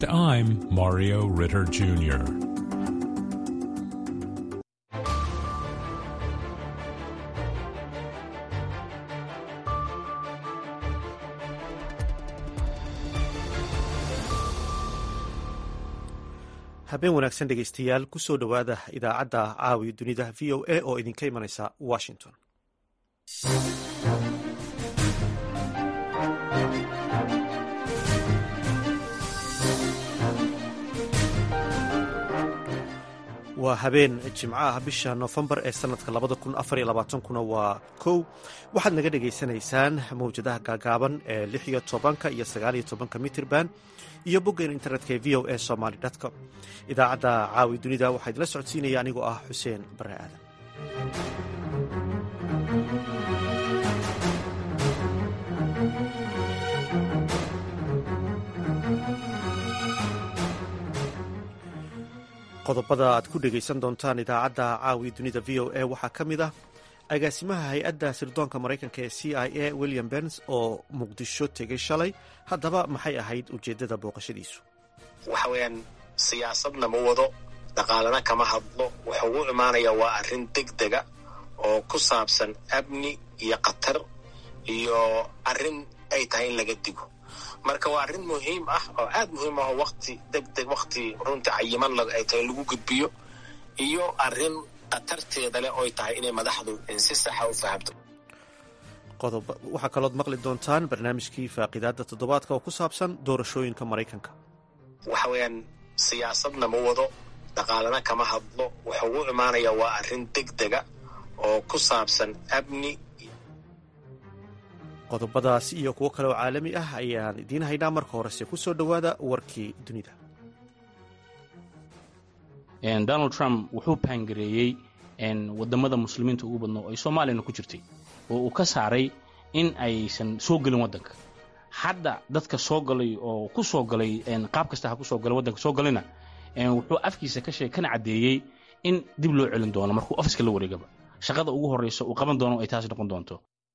I'm Mario Ritter Jr. habeen wanaagsan dhegeystayaal kusoo dhowaada idaacadda caawi dunida v o a oo idinka imanaysa washington waa habeen jimco ah bisha noofembar ee sanadka labada kun afariyo labaatankuna waa kow waxaad naga dhagaysanaysaan mawjadaha gaagaaban ee lix iyo tobanka iyo sagaaliyo tobanka mitirban iyo boggeena internetka ee v o a somaly com idaacadda caawi dunida waxaa idinla socodsiinaya anigoo ah xuseen bare aadan qodobada aad ku dhegaysan doontaan idaacadda caawi dunida v o a waxaa ka mid ah agaasimaha hay-adda sirdoonka maraykanka ee c i a william bens oo muqdisho tegay shalay haddaba maxay ahayd ujeeddada booqashadiisu waxa weeyaan siyaasadna ma wado dhaqaalana kama hadlo wuxuu u imaanayaa waa arrin degdega oo ku saabsan amni iyo khatar iyo arrin ay tahay in laga digo marka waa arrin muhiim ah oo aad muhiim ah oo wakti degdeg wakti runtii cayiman ay tahay lagu gudbiyo iyo arrin khatarteeda leh oy tahay inay madaxdu si saxa u fahamto waxaa kalood maqli doontaan barnaamijkii faaqidaadda toddobaadka oo ku saabsan doorashooyinka maraykanka waxa weeyaan siyaasadna ma wado dhaqaalana kama hadlo wuxuu u imaanayaa waa arrin degdega oo ku saabsan amni qodobadaas iyo kuwo kale oo caalami ah ayaan idiin haynaa marka horese ku soo dhowaada warkii dunida donald trump wuxuu paangareeyey wadamada muslimiinta ugu badnoo ay soomaaliyana ku jirtay oo uu ka saaray in aysan soo gelin waddanka hadda dadka soo galay oo ku soo galay qaab kasta ha ku soo galay waddanka soo galayna wuxuu afkiisa ka sheeg kana caddeeyey in dib loo celin doono markuu ofiska la wareegaba shaqada ugu horreysa uu qaban doono ay taas noqon doonto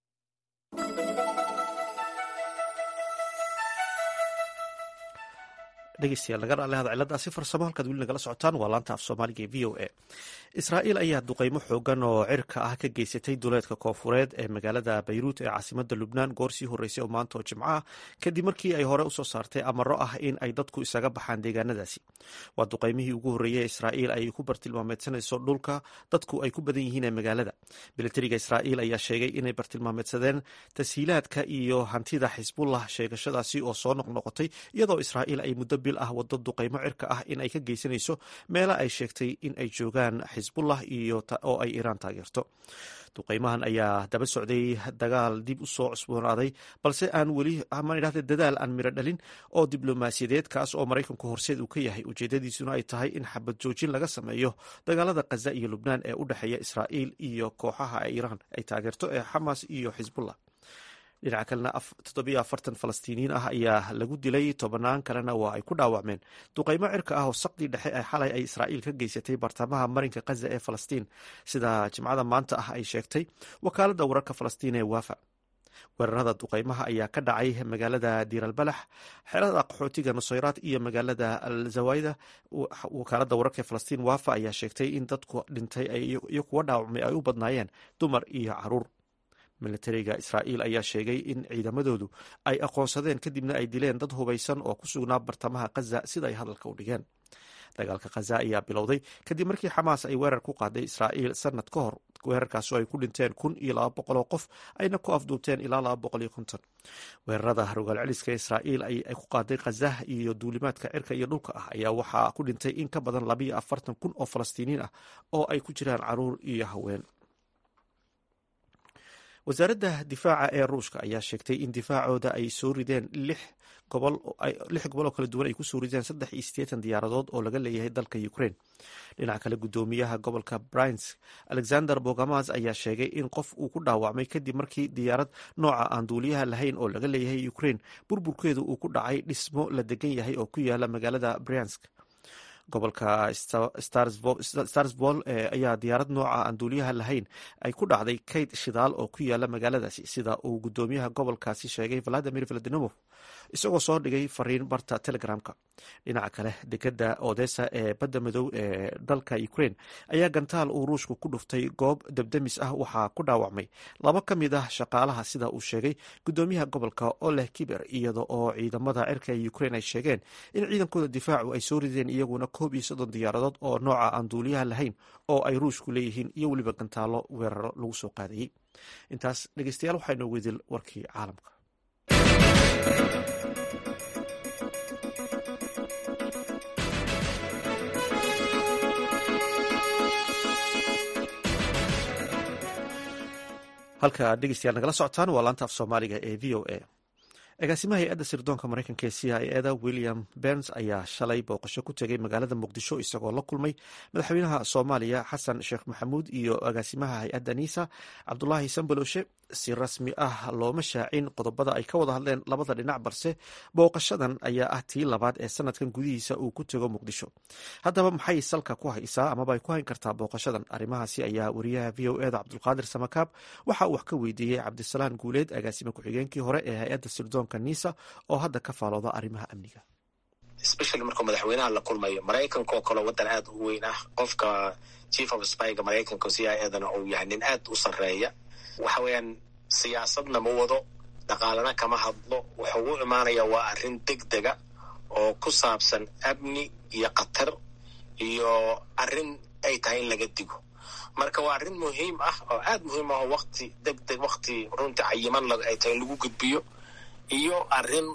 dhegeystayaal naga raale hada ciladaasi farsamo halkaad weli nagala socotaan waa laanta af soomaaliga ee v o a israa'iil ayaa duqeymo xoogan oo cirka ah ka geysatay duleedka koofureed ee magaalada bayruut ee caasimada lubnaan goor sii horreysay oo maanta oo jimco ah kadib markii ay hore usoo saartay amaro ah in ay dadku isaga baxaan deegaanadaasi waa duqeymihii ugu horreeyey ee israa'iil ay ku bartilmaameedsanayso dhulka dadku ay ku badan yihiin ee magaalada milatariga israa'iil ayaa sheegay inay bartilmaameedsadeen tashiilaadka iyo hantida xisbullah sheegashadaasi oo soo noqnoqotay iyadoo israa'iil ay muddo bil ah wado duqeymo cirka ah in ay ka geysanayso meela ay sheegtay in ay joogaan xisbullah iyo oo ay iiraan taageerto duqeymahan ayaa daba socday dagaal dib u soo cusboonaaday balse aan weli amaan idhahda dadaal aan miro dhalin oo diblomaasiyadeed kaas oo maraykanku horseed uu ka yahay ujeedadiisuna ay tahay in xabad joojin laga sameeyo dagaalada khaza iyo lubnaan ee u dhexeeya israa'iil iyo kooxaha iiraan ay taageerto ee xamas iyo xisbullah dhinaca kalena toddobiyo afartan falastiiniyiin ah ayaa lagu dilay tobannaan kalena waa ay ku dhaawacmeen duqeymo cirka ah oo saqdii dhexe ee xalay ay israa'iil ka geysatay bartamaha marinka khaza ee falastiin sida jimcada maanta ah ay sheegtay wakaaladda wararka falastiin ee waafa weerarada duqeymaha ayaa ka dhacay magaalada diiralbalax xerada qaxootiga nusayraad iyo magaalada al zawayda wakaaladda wararka ee falastiin waafa ayaa sheegtay in dadku dhintay iyo kuwa dhaawacmay ay u badnaayeen dumar iyo caruur milatariga israa'iil ayaa sheegay in ciidamadoodu ay aqoonsadeen kadibna ay dileen dad hubaysan oo ku sugnaa bartamaha khaza sida ay hadalka u dhigeen dagaalka khaza ayaa bilowday kadib markii xamaas ay weerar ku qaaday israa'iil sanad ka hor weerarkaasoo ay ku dhinteen kun iyo laba boqol oo qof ayna ku afduubteen ilaa laba boqol iyo konton weerarada rogaal celiska israa'iil ay ku qaaday khaza iyo duulimaadka cirka iyo dhulka ah ayaa waxaa ku dhintay in ka badan labayo afartan kun oo falastiiniin ah oo ay ku jiraan caruur iyo haween wasaaradda difaaca ee ruushka ayaa sheegtay in difaacooda ay soo rideen lix gobol oo kala duwan ay kusoo rideen saddex iyo siddeetan diyaaradood oo laga leeyahay dalka ukraine dhinaca kale guddoomiyaha gobolka brins alexander bogamas ayaa sheegay in qof uu ku dhaawacmay kadib markii diyaarad nooca aan duuliyaha lahayn oo laga leeyahay ukraine burburkeedu uu ku dhacay dhismo la degan yahay oo ku yaala magaalada briansk gobolka starsbol ayaa diyaarad nooca aan duuliyaha lahayn ay ku dhacday kayd shidaal oo ku yaala magaaladaasi sida uu guddoomiyaha gobolkaasi sheegay valadimir valadimov isagoo soo dhigay fariin barta telegramka dhinaca kale dekeda odessa ee badda madow ee dalka ukraine ayaa gantaal uu ruushku ku dhuftay goob debdemis ah waxaa ku dhaawacmay laba ka mid ah shaqaalaha sida uu sheegay gudoomiyaha gobolka oleh kiber iyada oo ciidamada cirka ee ukraine ay sheegeen in ciidankooda difaacu ay soo rideen iyaguna koob iyo soddon diyaaradood oo nooca aan duuliyaha lahayn oo ay ruushku leeyihiin iyo weliba gantaalo weeraro lagu soo qaadayey intaas dhegeystayaal waxaa inoo weydil warkii caalamka halka aad dhegeystayaal nagala socotaan waa laanta af soomaaliga ee v o a agaasimaha hay-adda sirdoonka mareykanka ee c i eda william berns ayaa shalay booqasho ku tegay magaalada muqdisho isagoo la kulmay madaxweynaha soomaaliya xasan sheekh maxamuud iyo agaasimaha hay-adda nisa cabdulaahi sambaloshe si rasmi ah looma shaacin qodobada ay ka wada hadleen labada dhinac balse booqashadan ayaa ah tii labaad ee sanadkan gudihiisa uu ku tego muqdisho haddaba maxay salka ku haysaa amaba ay ku hayn kartaa booqashadan arrimahaasi ayaa wariyaha v o eda cabdulqaadir samakaab waxa uu wax ka weydiiyey cabdisalaan guuleed agaasime ku-xigeenkii hore ee hay-adda sirdoonka nisa oo hadda ka faalooda arrimaha amniga especially markuu madaxweynaha la kulmayo maraykanka oo kale waddan aad u weyn ah qofka chief of spyga maraykanka c i edana uu yahay nin aad u sarreeya waxa weeyaan siyaasadna ma wado dhaqaalana kama hadlo wuxuu u imaanaya waa arrin deg dega oo ku saabsan amni iyo khatar iyo arrin ay tahay in laga digo marka waa arrin muhiim ah oo aad muhiim ah oo wakti deg deg wakti runtii cayiman ay tahay in lagu gudbiyo iyo arrin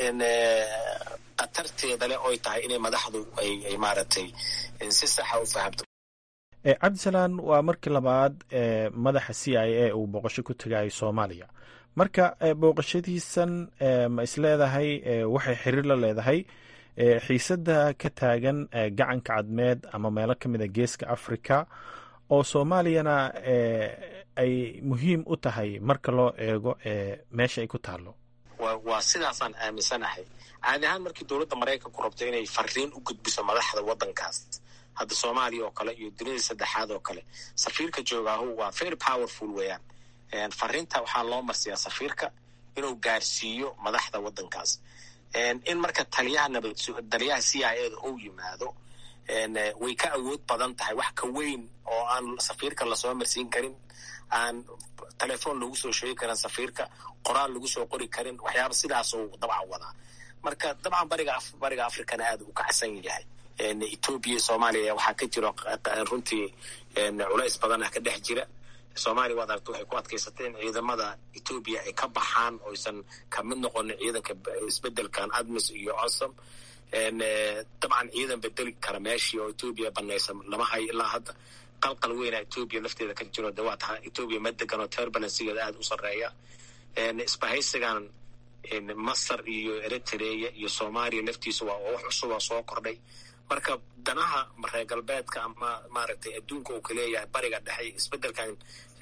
khatarteeda leh oy tahay inay madaxdu ay maaragtay si saxa u fahamto cabdisalaan waa markii labaad ee madaxa c i a uu booqasho ku tegayo soomaaliya marka booqashadiisan ma isleedahay waxay xiriir la leedahay xiisadda ka taagan gacanka cadmeed ama meelo ka mid a geeska africa oo soomaaliyana ay muhiim u tahay marka loo eego meesha ay ku taalo waa sidaasaan aaminsanahay caadi ahaan markii dowladda maraykanku rabto inay fariin u gudbiso madaxda waddankaas hadda soomaaliya oo kale iyo dunida saddexaad oo kale safiirka joogaahu waa very powerful weeyaan fariinta waxaa loo marsiyaa safiirka inuu gaarsiiyo madaxda waddankaas in marka taliyaha nabad taliyaha c i eda uu yimaado way ka awood badan tahay wax ka weyn oo aan safiirka lasoo marsiin karin aan telefoon lagu soo sheegi karin safiirka qoraal lagu soo qori karin waxyaaba sidaasuu dabcan wadaa marka dabcan bariga bariga africana aad u kacsan yahay etoobiya soomaaliya waxaa ka jiro runtii culays badan ah ka dhex jira soomaaliya waad aragta waxay ku adkaysatay in ciidamada etoobiya ay ka baxaan oysan ka mid noqonin ciidanka isbedelkan admis iyo osom dabcan ciidan bedeli kara meeshii oo etoobiya banaysa lama hayo ilaa hadda qalqal weyna etoobiya lafteeda ka jiro de waa taha etoobiya ma degan oo turbulensigeeda aada u sarreeya isbahaysigan masar iyo eritrea iyo soomaaliya laftiisa waa wax cusub oo soo kordhay marka danaha reer galbeedka ama maaragtay adduunka uu ka leeyahay bariga dhexe isbedelkan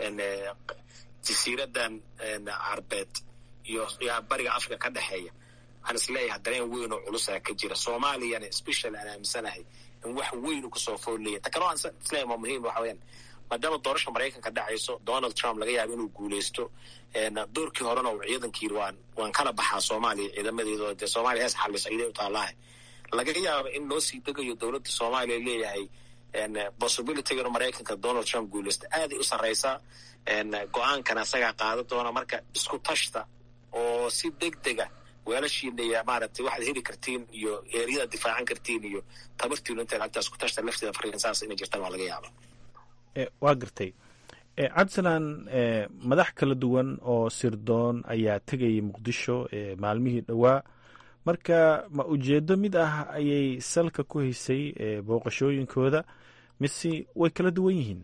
jasiiradan carbeed iyo bariga africa ka dhexeeya waxaan isleeyahay dareen weyn oo culusaa ka jira soomaaliyana special aan aaminsanahay in wax weyn u kasoo foolleeya ta kale waan isleeyahay waa muhiim waxa weyaan maadaama doorasha maraykanka dhacayso donald trump laga yaabo inuu guuleysto doorkii horena uu ciidankii yiri waan waan kala baxaa soomaaliya ciidamadeedo dee soomaaliya hees xalisa iday u taalaha laga yaaba in loo sii degayo dowladda soomaaliya leeyahay possibilityga inuu maraykanka donald trump guuleysto aaday u sarreysaa go-aankana isagaa qaada doona marka isku tashta oo si deg dega weelashiina iyo maaragtay waxaad heli kartiin iyo eeryadaad difaacan kartiin iyo tabartiinu intaad agtaa isku tashta lafteeda fariin saas inay jirtaan waa laga yaaba waa gartay cabdisalaan madax kala duwan oo sirdoon ayaa tegayay muqdisho maalmihii dhowaa marka ma ujeedo mid ah ayay salka ku haysay booqashooyinkooda mise way kala duwan yihiin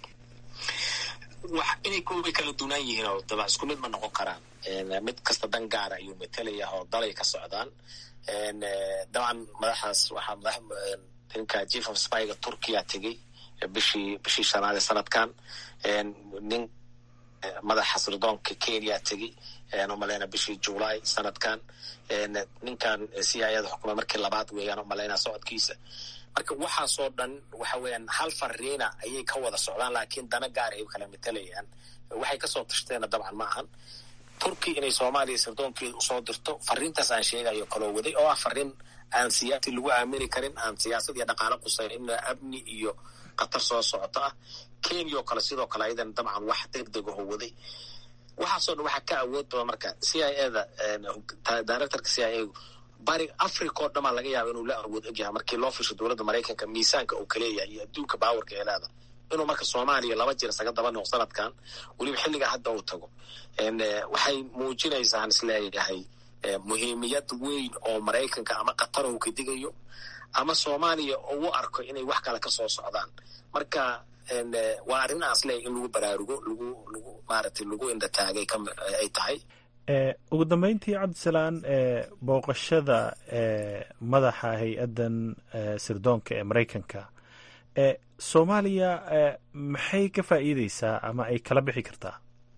inay way kala duwnaan yihiin oo daba isku mid ma noqon karaan mid kasta dan gaara ayuu matalaya oo dalay ka socdaan dabcan madaxaas waxaa madax ninka chief of spyga turkiya tegey bishii bishii shanaad ee sanadkan nin madaxa sirdoonka kenya tegey umaleyna bishii july sanadkan ninkan c i ada xukuma markii labaad weeyaan umaleyna socodkiisa marka waxaasoo dhan waxa weeyaan hal fariina ayay ka wada socdaan laakiin dana gaar ay kala matalayaan waxay kasoo tashteena dabcan ma ahan turki inay soomaaliya sirdoonkeeda usoo dirto fariintaas aan sheegayo kaloo waday oo ah fariin aan siyaasi lagu aamini karin aan siyaasad iyo dhaqaalo qusayn in amni iyo khatar soo socoto ah kenya oo kale sidoo kale ayadan dabcan wax degdeg aho waday waxaasoo dhan waxaa ka awood badan marka c i eda directorka c i a bari africa oo dhamaa laga yaaba inuu la awood egyahay markii loo fisho dowladda maraykanka miisaanka uu kaleeyahay iyo adduunka baawarka ee leeda inuu marka soomaaliya laba jir isaga daba noq sanadkan weliba xilligaa hadda uu tago waxay muujinaysaan isleeyahay muhiimiyad weyn oo maraykanka ama qatar uu ka digayo ama soomaaliya ugu arko inay wax kale kasoo socdaan marka waa arrin aan isleeyahay in lagu baraarugo lagu lagu maaragtay lagu indhataagay ay tahay ugu dambeyntii cabdisalaan booqashada madaxa hay-addan sirdoonka ee maraykanka soomaaliya maxay ka faa'iideysaa ama ay kala bixi kartaa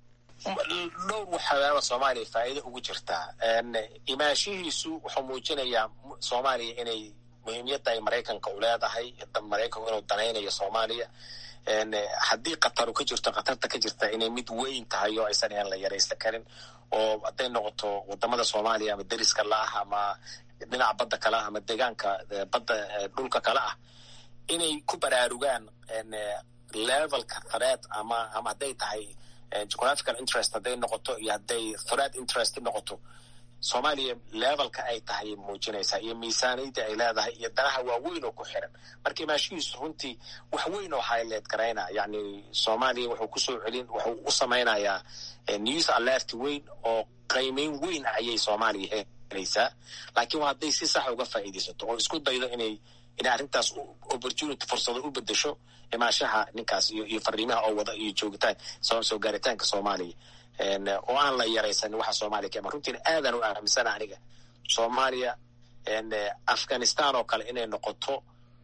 dhowr waxyaaba soomaaliya faa'iido ugu jirtaa imaanshihiisu wuxuu muujinayaa soomaaliya inay muhiimiyadda ay maraykanka u leedahay maraykanku inuu danaynayo soomaaliya haddii khataru ka jirto khatarta ka jirta inay mid weyn tahay oo aysan aan la yaraysan karin oo hadday noqoto wadamada soomaaliya ama deriska la ah ama dhinaca badda kale ah ama deegaanka badda dhulka kale ah inay ku baraarugaan levelka threat ama ama hadday tahay geographical interest hadday noqoto iyo hadday threat interest noqoto soomaaliya levelka ay tahay muujinaysaa iyo miisaaniyadda ay leedahay iyo danaha waaweyn oo ku xiran marka imaashihiisu runtii wax weyn oo highlight garaynaa yani soomaaliya wuxuu kusoo celin wuxuu u samaynayaa news alert weyn oo qiimeyn weyn ayay soomaaliya helaysaa laakiin waa hadday si sax uga faa'iidaysato oo isku daydo inay inay arrintaas opportunity fursado u bedesho imaashaha ninkaas iyo iyo fariimaha oo wada iyo joogitaan soo gaaritaanka soomaaliya oo aan la yaraysanin waxa soomaaliya ka iman runtiina aadaan u aaminsana aniga soomaaliya afghanistan oo kale inay noqoto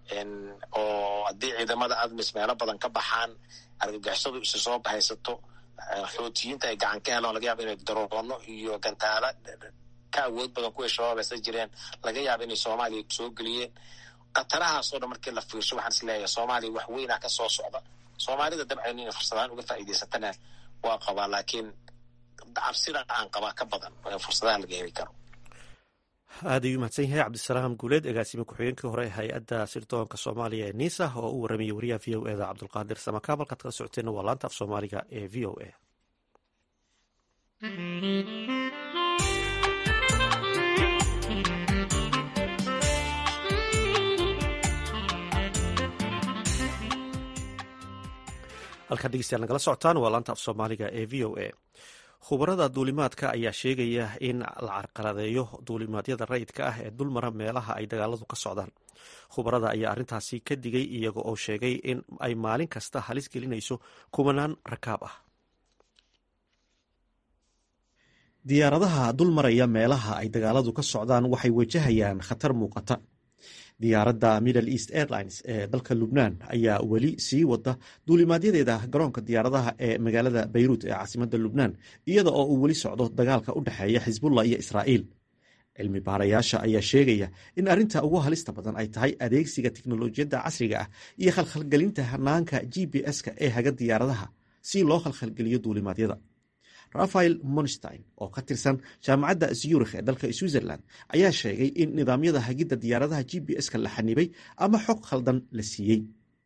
oo haddii ciidamada admis meelo badan ka baxaan argagixisadu isu soo bahaysato xootiyiinta ay gacan ka helaan laga yaaba inay daroono iyo gantaala ka awood badan kuway shabaab haysa jireen laga yaaba inay soomaaliya soo geliyeen khatarahaasoo dhan markii la fiirsho waxaan is leeyahay soomaaliya wax weynaa ka soo socda soomaalida dabcan inay fursadaan uga faa'iidaysatana waa qabaa laakiin cabsida aan qabaa ka badan fursadaha laga heli karo aad ayuu mahadsan yahay cabdisalaam guuleed agaasime ku-xigeenkii hore ee hay-adda sirdoonka soomaaliya ee nisa oo u waramayay wariyaha v o eda cabdulqaadir samakaab halkaad kala socoteenna waa laanta af soomaaliga ee v o a halkaad dhegeystayaal nagala socotaan waa laanta af soomaaliga ee v o a khubarada duulimaadka ayaa sheegaya in la carqaladeeyo duulimaadyada rayidka ah ee dulmara meelaha ay dagaaladu ka socdaan khubarada ayaa arrintaasi ka digay iyaga oo sheegay in ay maalin kasta halis gelinayso kumanaan rakaab ah diyaaradaha dulmaraya meelaha ay dagaaladu ka socdaan waxay wajahayaan khatar muuqata diyaaradda middle east airlines ee dalka lubnaan ayaa weli sii wada duulimaadyadeeda garoonka diyaaradaha ee magaalada bayruut ee caasimadda lubnaan iyada oo uu weli socdo dagaalka u dhexeeya xisbullah iyo israa'iil cilmi baarayaasha ayaa sheegaya in arrinta ugu halista badan ay tahay adeegsiga tiknolojiyadda casriga ah iyo khalkhalgelinta hanaanka g b s-ka ee haga diyaaradaha si loo khalkhalgeliyo duulimaadyada rafael monstein oo ka tirsan jaamacadda zurikh ee dalka switzerland ayaa sheegay in nidaamyada hagidda diyaaradaha g b s-ka la xanibay ama xog khaldan la siiyey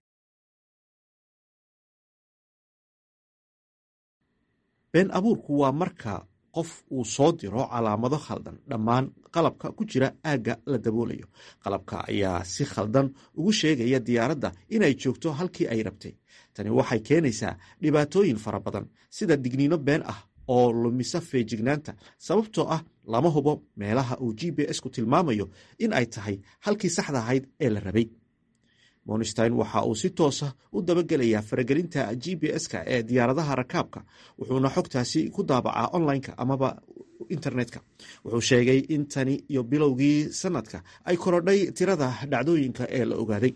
been abuurku waa marka qof uu soo diro calaamado khaldan dhammaan qalabka ku jira aagga la daboolayo qalabka ayaa si khaldan ugu sheegaya diyaaradda inay joogto halkii ay rabtay tani waxay keenaysaa dhibaatooyin fara badan sida digniino been ah oo lumisa feejignaanta sababtoo ah lama hubo meelaha uu g b s-ku tilmaamayo in ay tahay halkii saxda ahayd ee la rabay monstein waxa uu si toosa u dabagelayaa faragelinta g b s-ka ee diyaaradaha rakaabka wuxuuna xogtaasi ku daabacaa online-ka amaba internetka wuxuu sheegay in tani iyo bilowgii sanadka ay korodhay tirada dhacdooyinka ee la ogaaday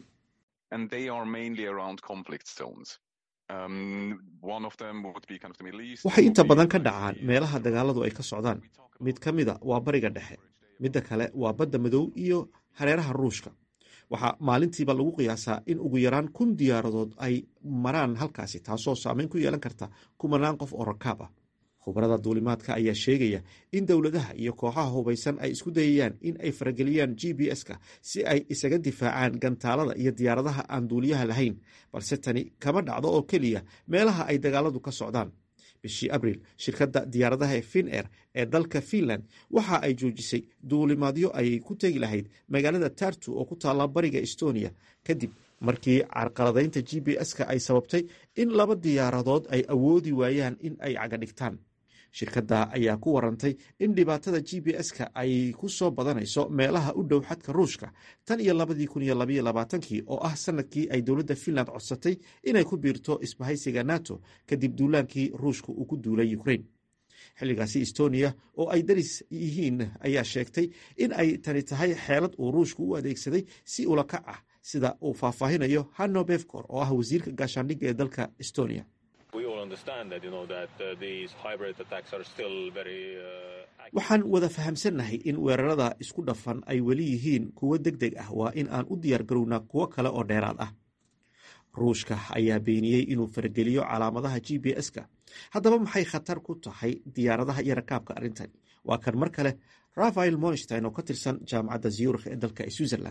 waxay inta badan ka dhacaan meelaha dagaaladu ay ka socdaan mid ka mida waa bariga dhexe midda kale waa badda madow iyo hareeraha ruushka waxaa maalintiiba lagu qiyaasaa in ugu yaraan kun diyaaradood ay maraan halkaasi taasoo saameyn ku yeelan karta kumanaan qof oo rakaab ah khubarada duulimaadka ayaa sheegaya in dowladaha iyo kooxaha hubaysan ay isku dayayaan in ay farageliyaan g b s-ka si ay isaga difaacaan gantaalada iyo diyaaradaha aan duuliyaha lahayn balse tani kama dhacdo oo keliya meelaha ay dagaaladu ka socdaan bishii abriil shirkadda diyaaradaha ee fin air ee dalka finland waxa ay joojisay duulimaadyo ayay ku tegi lahayd magaalada tartu oo ku taalla bariga estonia kadib markii carqaladaynta g b s-ka ay sababtay in laba diyaaradood ay awoodi waayaan in ay cagadhigtaan shirkadda ayaa ku warantay in dhibaatada g b s-ka ay ku soo badanayso meelaha u dhow xadka ruushka tan iyo labadii kun iyo labaiyo labaatankii oo ah sanadkii ay dowladda finland codsatay inay ku biirto isbahaysiga nato kadib duulaankii ruushka uu ku duulay ukrain xilligaasi estonia oo ay daris yihiin ayaa sheegtay in ay tani tahay xeelad uu ruushku u adeegsaday si ulakac ah sida uu faahfaahinayo hanno befcor oo ah wasiirka gaashaandhigga ee dalka estonia waxaan wada fahamsannahay in weerarada isku dhafan ay weli yihiin kuwo deg deg ah waa in aan u diyaar garownaa kuwo kale oo dheeraad ah ruushka ayaa beeniyey inuu farageliyo calaamadaha g b s-ka haddaba maxay khatar ku tahay diyaaradaha iyo rakaabka arrintani waa kan mar kale rafael monstein oo ka tirsan jaamacadda zurikh ee dalka switzerland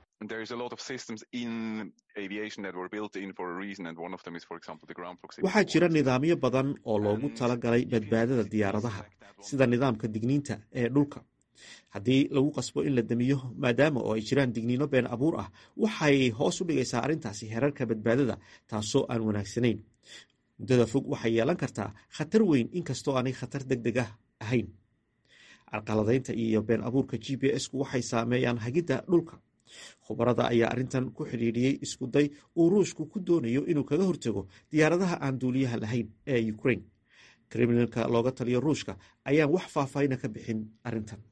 waxaa jira nidaamyo badan oo loogu talagalay badbaadada diyaaradaha sida nidaamka digniinta ee dhulka haddii lagu qasbo in la damiyo maadaama oo ay jiraan digniino been abuur ah waxay hoos u dhigaysaa arrintaasi herarka badbaadada taasoo aan wanaagsanayn muddada fog waxay yeelan kartaa khatar weyn inkastoo aanay khatar deg deg ah ahayn carqaladaynta iyo been abuurka g b s-ku waxay saameeyaan hagidda dhulka khubarada ayaa arrintan ku xidhiidhiyey iskuday uu ruushku ku doonayo inuu kaga hortago diyaaradaha aan duuliyaha lahayn ee ukrain kriminalka looga taliyo ruushka ayaan wax faahfaahina ka bixin arrintan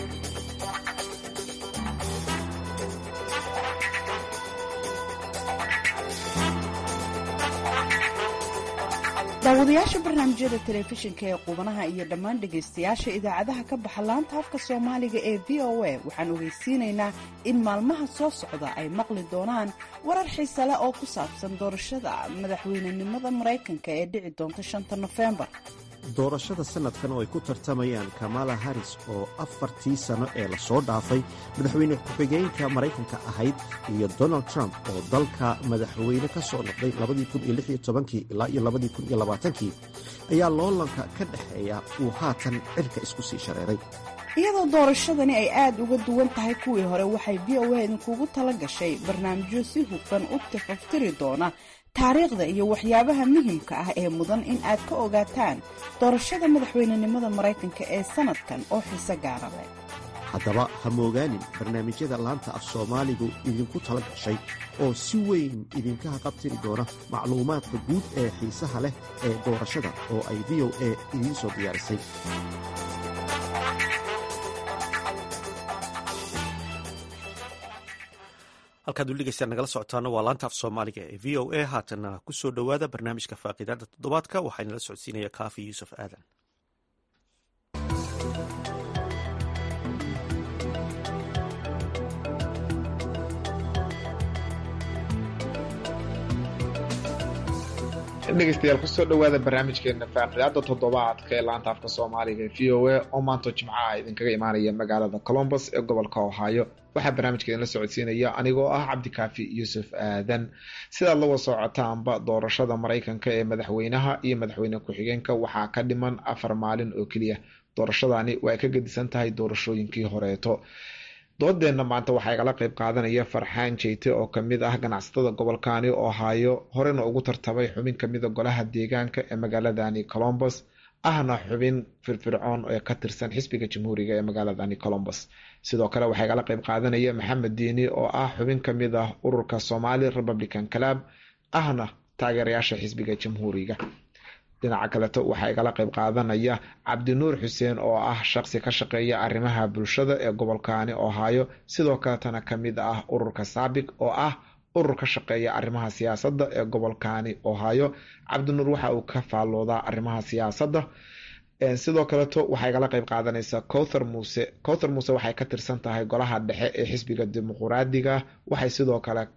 daawadayaasha barnaamijyada telefishinka ee qubanaha iyo dhammaan dhegaystayaasha idaacadaha ka baxa laanta afka soomaaliga ee v o a waxaan ogeysiinaynaa in maalmaha soo socda ay maqli doonaan warar xiise leh oo ku saabsan doorashada madaxweynenimada maraykanka ee dhici doonta shanta nofembar doorashada sanadkan oo ay ku tartamayaan kamala haris oo afartii sano ee lasoo dhaafay madaxweyne ku-xigeenka maraykanka ahayd iyo donald trump oo dalka madaxweyne ka soo noqday ilaa iyo kii ayaa loolanka ka dhexeeya uu haatan cirka isku sii shareeray iyadoo doorashadani ay aad uga duwan tahay kuwii hore waxay v o a idinkugu tala gashay barnaamijyo si hufan u tafaftiri doona taariikhda iyo waxyaabaha muhimka ah ee mudan in aad ka ogaataan doorashada madaxweynenimada maraykanka ee sanadkan oo xiise gaara leh haddaba ha moogaanin barnaamijyada laanta af soomaaligu idinku tala gashay oo si weyn idinka haqabtiri doona macluumaadka guud ee xiisaha leh ee doorashada oo ay v o a idiin soo diyaarisay halkaad weligeystaan nagala socotaana waa laanta af soomaaliga ee v o a haatana ku soo dhowaada barnaamijka faaqiidaada toddobaadka waxaa nala socodsiinaya kaafi yuusuf aadan dhegeystayaal kusoo dhowaada barnaamijkeena faaqidaada toddobaadka ee laanta afka soomaaliga ee v o a oo maanta jimcaha idinkaga imaanaya magaalada colombus ee gobolka ohio waxaa barnaamijka idinla socodsiinaya anigoo ah cabdikaafi yuusuf aadan sidaad lawa socotaanba doorashada maraykanka ee madaxweynaha iyo madaxweyne ku-xigeenka waxaa ka dhiman afar maalin oo keliya doorashadani waa ay ka gedisan tahay doorashooyinkii horeeto doodeenna maanta waxaa igala qeyb qaadanaya farxaan jeyte oo kamid ah ganacsatada gobolkani ohio horena ugu tartamay xubin kamida golaha deegaanka ee magaaladani colombus ahna xubin firfircoon ee ka tirsan xisbiga jamhuuriga ee magaaladani colombus sidoo kale waxaa igala qeyb qaadanaya maxamed diini oo ah xubin kamid ah ururka somali republican club ahna taageerayaasha xisbiga jamhuuriga dhinaca kaleto waxaa igala qeyb qaadanaya cabdinuur xuseen oo ah shaqsi ka shaqeeya arrimaha bulshada ee gobolkani ohio sidoo kaletana kamid ah ururka saabik oo ah urur ka shaqeeya arrimaha siyaasadda ee gobolkani ohio cabdinuur waxa uu ka faalloodaa arrimaha siyaasadda sidoo kaleto waxaa igala qeyb qaadanaysa cowthar muuse cowthar muuse waxay ka tirsan tahay golaha dhexe ee xisbiga dimuquraadiga waxay sidoo kale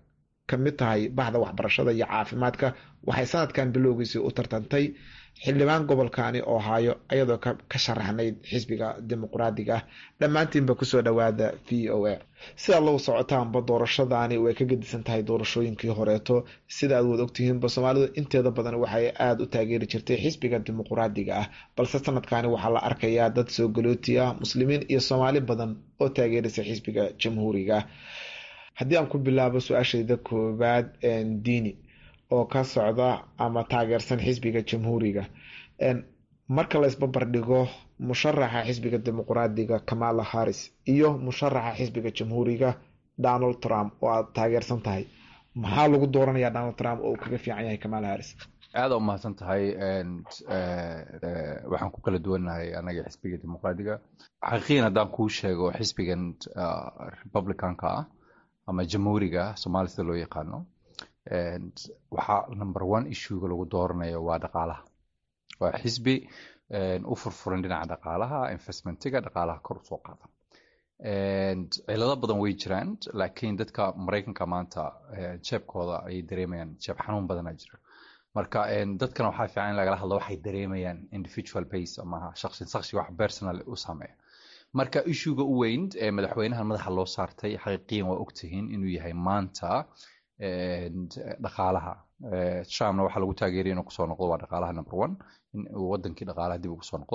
kamid tahay bahda waxbarashada iyo caafimaadka waxay sanadkan bilowgiisii u tartantay xildhibaan gobolkani ohaayo iyadoo ka sharaxnayd xisbiga dimuqraadiga ah dhammaantiinba kusoo dhawaada v o a sidaad lagu socotaanba doorashadani way ka gedisan tahay doorashooyinkii horeeto sida aad wad ogtihiinba soomaalidu inteeda badan waxay aada u taageeri jirtay xisbiga dimuqraadiga ah balse sanadkani waxaa la arkayaa dad soo galooti ah muslimiin iyo soomaali badan oo taageeraysa xisbiga jamhuuriga haddii aan ku bilaabo su-aashayda koowaad diini oo ka socda ama taageersan xisbiga jamhuuriga marka la isbabardhigo musharaxa xisbiga dimuqraadiga kamala harris iyo musharaxa xisbiga jamhuuriga donald trump oo aad taageersan tahay maxaa lagu dooranayaa donald trump oo uu kaga fiican yahay kamala harris aada u mahadsan tahay waxaan ku kala duwannahay anaga xisbiga dimuqraadiga xaqiiqiyan haddaan kuu sheego xisbigan republicanka ah ama jamhuuriga somaali sida loo yaqaano waxaa number one issuega lagu dooranayo waa dhaqaalaha waa xisbi u furfuran dhinaca dhaqaalaha investmentiga dhaqaalaha kor usoo qaada cilado badan way jiraan laakiin dadka maraykanka maanta jeebkooda ayay dareemayaan jeeb xanuun badana jira marka dadkana waxaa fiican in lagala hadlo waxay dareemayaan individual base ama shaqsi shaqsi wax personal u sameeya marka issuega u weyn ee madaxweynahan madaxa loo saartay xaqiiqiyan waa ogtihiin inuu yahay maanta dhaqaalaha trumpna waxaa lagu taageeraya inuu kusoo noqdo waa dhaqaalaha number one in uu wadankii dhaqaalaha dib ugu soo noqdo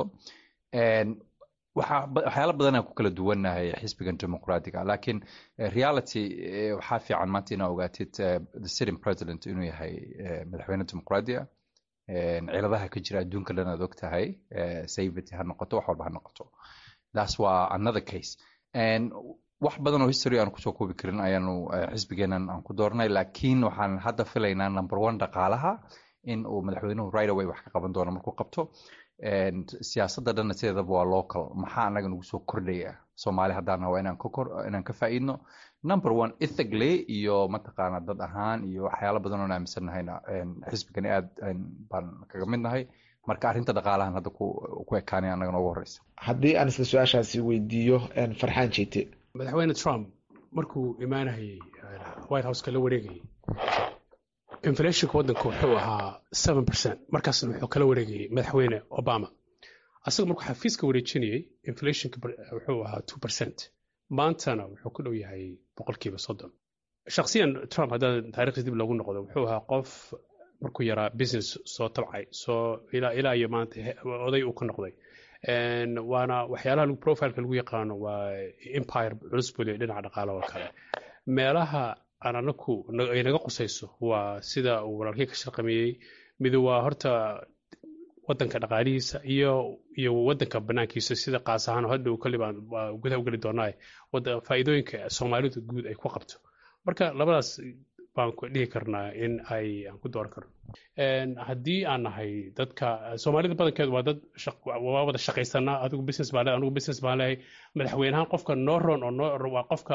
waxyaala badanaa ku kala duwannahay xisbigan dimuqraadiga laakiin reality waxaa fiican maanta inaa ogaatid the sitting president inuu yahay madaxweyne dimuqraadiga ciladaha ka jira adduunka dhan aad og tahay safety ha noqoto wax walba ha noqoto that's waa another case wax badan oo history aan kusoo koobi karin ayaanu xisbigeenan aan ku doornay laakiin waxaan hadda filaynaa number one dhaqaalaha in uu madaxweynuhu right away wax ka qaban doono markuu qabto siyaasadda dhanna sideedaba waa local maxaa anaga nagu soo kordhaya soomaali haddaan waa inaan ka kor inaan ka faa'iidno number one ethically iyo mataqaana dad ahaan iyo waxyaalo badan oon aaminsannahayna xisbigani aad baan kaga mid nahay marka arrinta dhaqaalahan hadda ku ekaanay annaga noogu horeysa haddii aan isla su-aashaasi weydiiyo farxaan jeete madaxweyne trump markuu imaanayay white houseka la wareegayay inflationka waddanka wuxuu ahaa seven percent markaasna wuxuu kala wareegayay madaxweyne obama asaga markuu xafiiska wareejinayay inflationka wuxuu ahaa two percent maantana wuxuu ku dhow yahay boqolkiiba soddon shakhsiyan trump haddaan taarikhdiis dib loogu noqdo wuxuu ahaa qof markuu yaraa business soo tabcay soo ilaa ilaa iyo maanta oday uu ka noqday waana waxyaalaha profileka lagu yaqaano waa empire culus buu leeyahy dhinaca dhaqaala oo kale meelaha aan anaku ay naga qusayso waa sida uu walaalkii ka shaqameeyey midu waa horta wadanka dhaqaalihiisa iyo iyo wadanka banaankiisa sida qaas ahaan hadhow kali baan gudaha ugeli doonaa faa'iidooyinka soomaalidu guud ay ku qabto marka labadaas baan ku dhihi karnaa in ay aan ku dooran karno haddii aan nahay dadka soomaalida badankeedu waa dad waa wada shaqaysanaa adigu business baan leehay anigu business baan leehay madaxweynahaan qofka noo ron oo noo waa qofka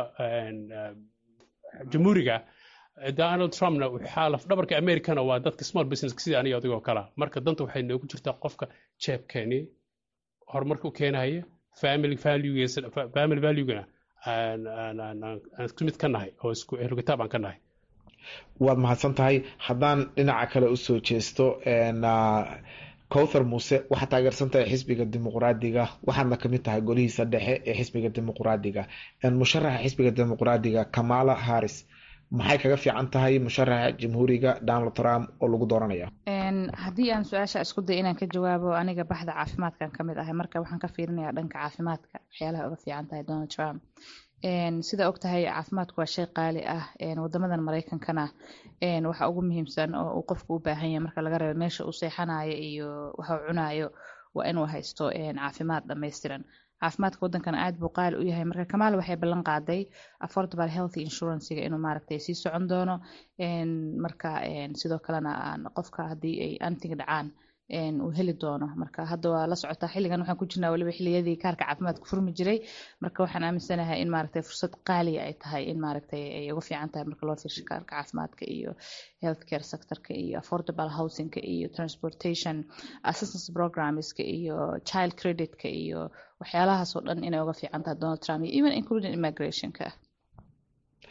jamhuuriga donald trumpna waxaa lafdhabarka americana waa dadka small business sida aniga adigoo kala marka danta waxay noogu jirtaa qofka jeebkeeni horumarka u keenaya family valuegiisa family valuegana aan isku mid ka nahay oo isku ehlukitaab aan ka nahay waad mahadsan tahay haddaan dhinaca kale usoo jeesto cowthar muuse waxaad taageersan tahay xisbiga dimuqraadiga waxaadna kamid tahay golihiisa dhexe ee xisbiga dimuqraadiga musharaxa xisbiga dimuqraadiga kamala harris maxay kaga fiican tahay musharaxa jamhuuriga donald trump oo lagu dooranaya haddii aan su-aasha isku day inaan ka jawaabo aniga baxda caafimaadkan kamid ahay marka waxaan ka fiirinayaa dhanka caafimaadka waxyaalaha uga fiican tahay donald trump sida og tahay caafimaadku waa shay qaali ah wadamadan mareykankana waxa ugu muhiimsan oo uu qofku u baahan yahay marka laga reebo meesha uu seexanayo iyo waxa uu cunayo waa inuu haysto caafimaad dhammaystiran caafimaadka waddankana aad buu qaali u yahay marka kamaal waxay ballan qaaday affordable healthy insurancega inuu maaragtay sii socon doono marka sidoo kalena qofka haddii ay antiga dhacaan uu heli doono marka hadda waa la socotaa xilligan waxaan ku jirnaa waliba xilliyadii kaarka caafimaadka furmi jiray marka waxaan aaminsanahay in maaragtay fursad qaaliya ay tahay in maaragtay ay uga fiican tahay marka loo fiirsho kaarka caafimaadka iyo healthcare sectorka iyo affordable housingka iyo transportation assistance programmeska iyo child creditka iyo waxyaalahaas oo dhan inay uga fiican tahay donald trump iyo even including immigrationka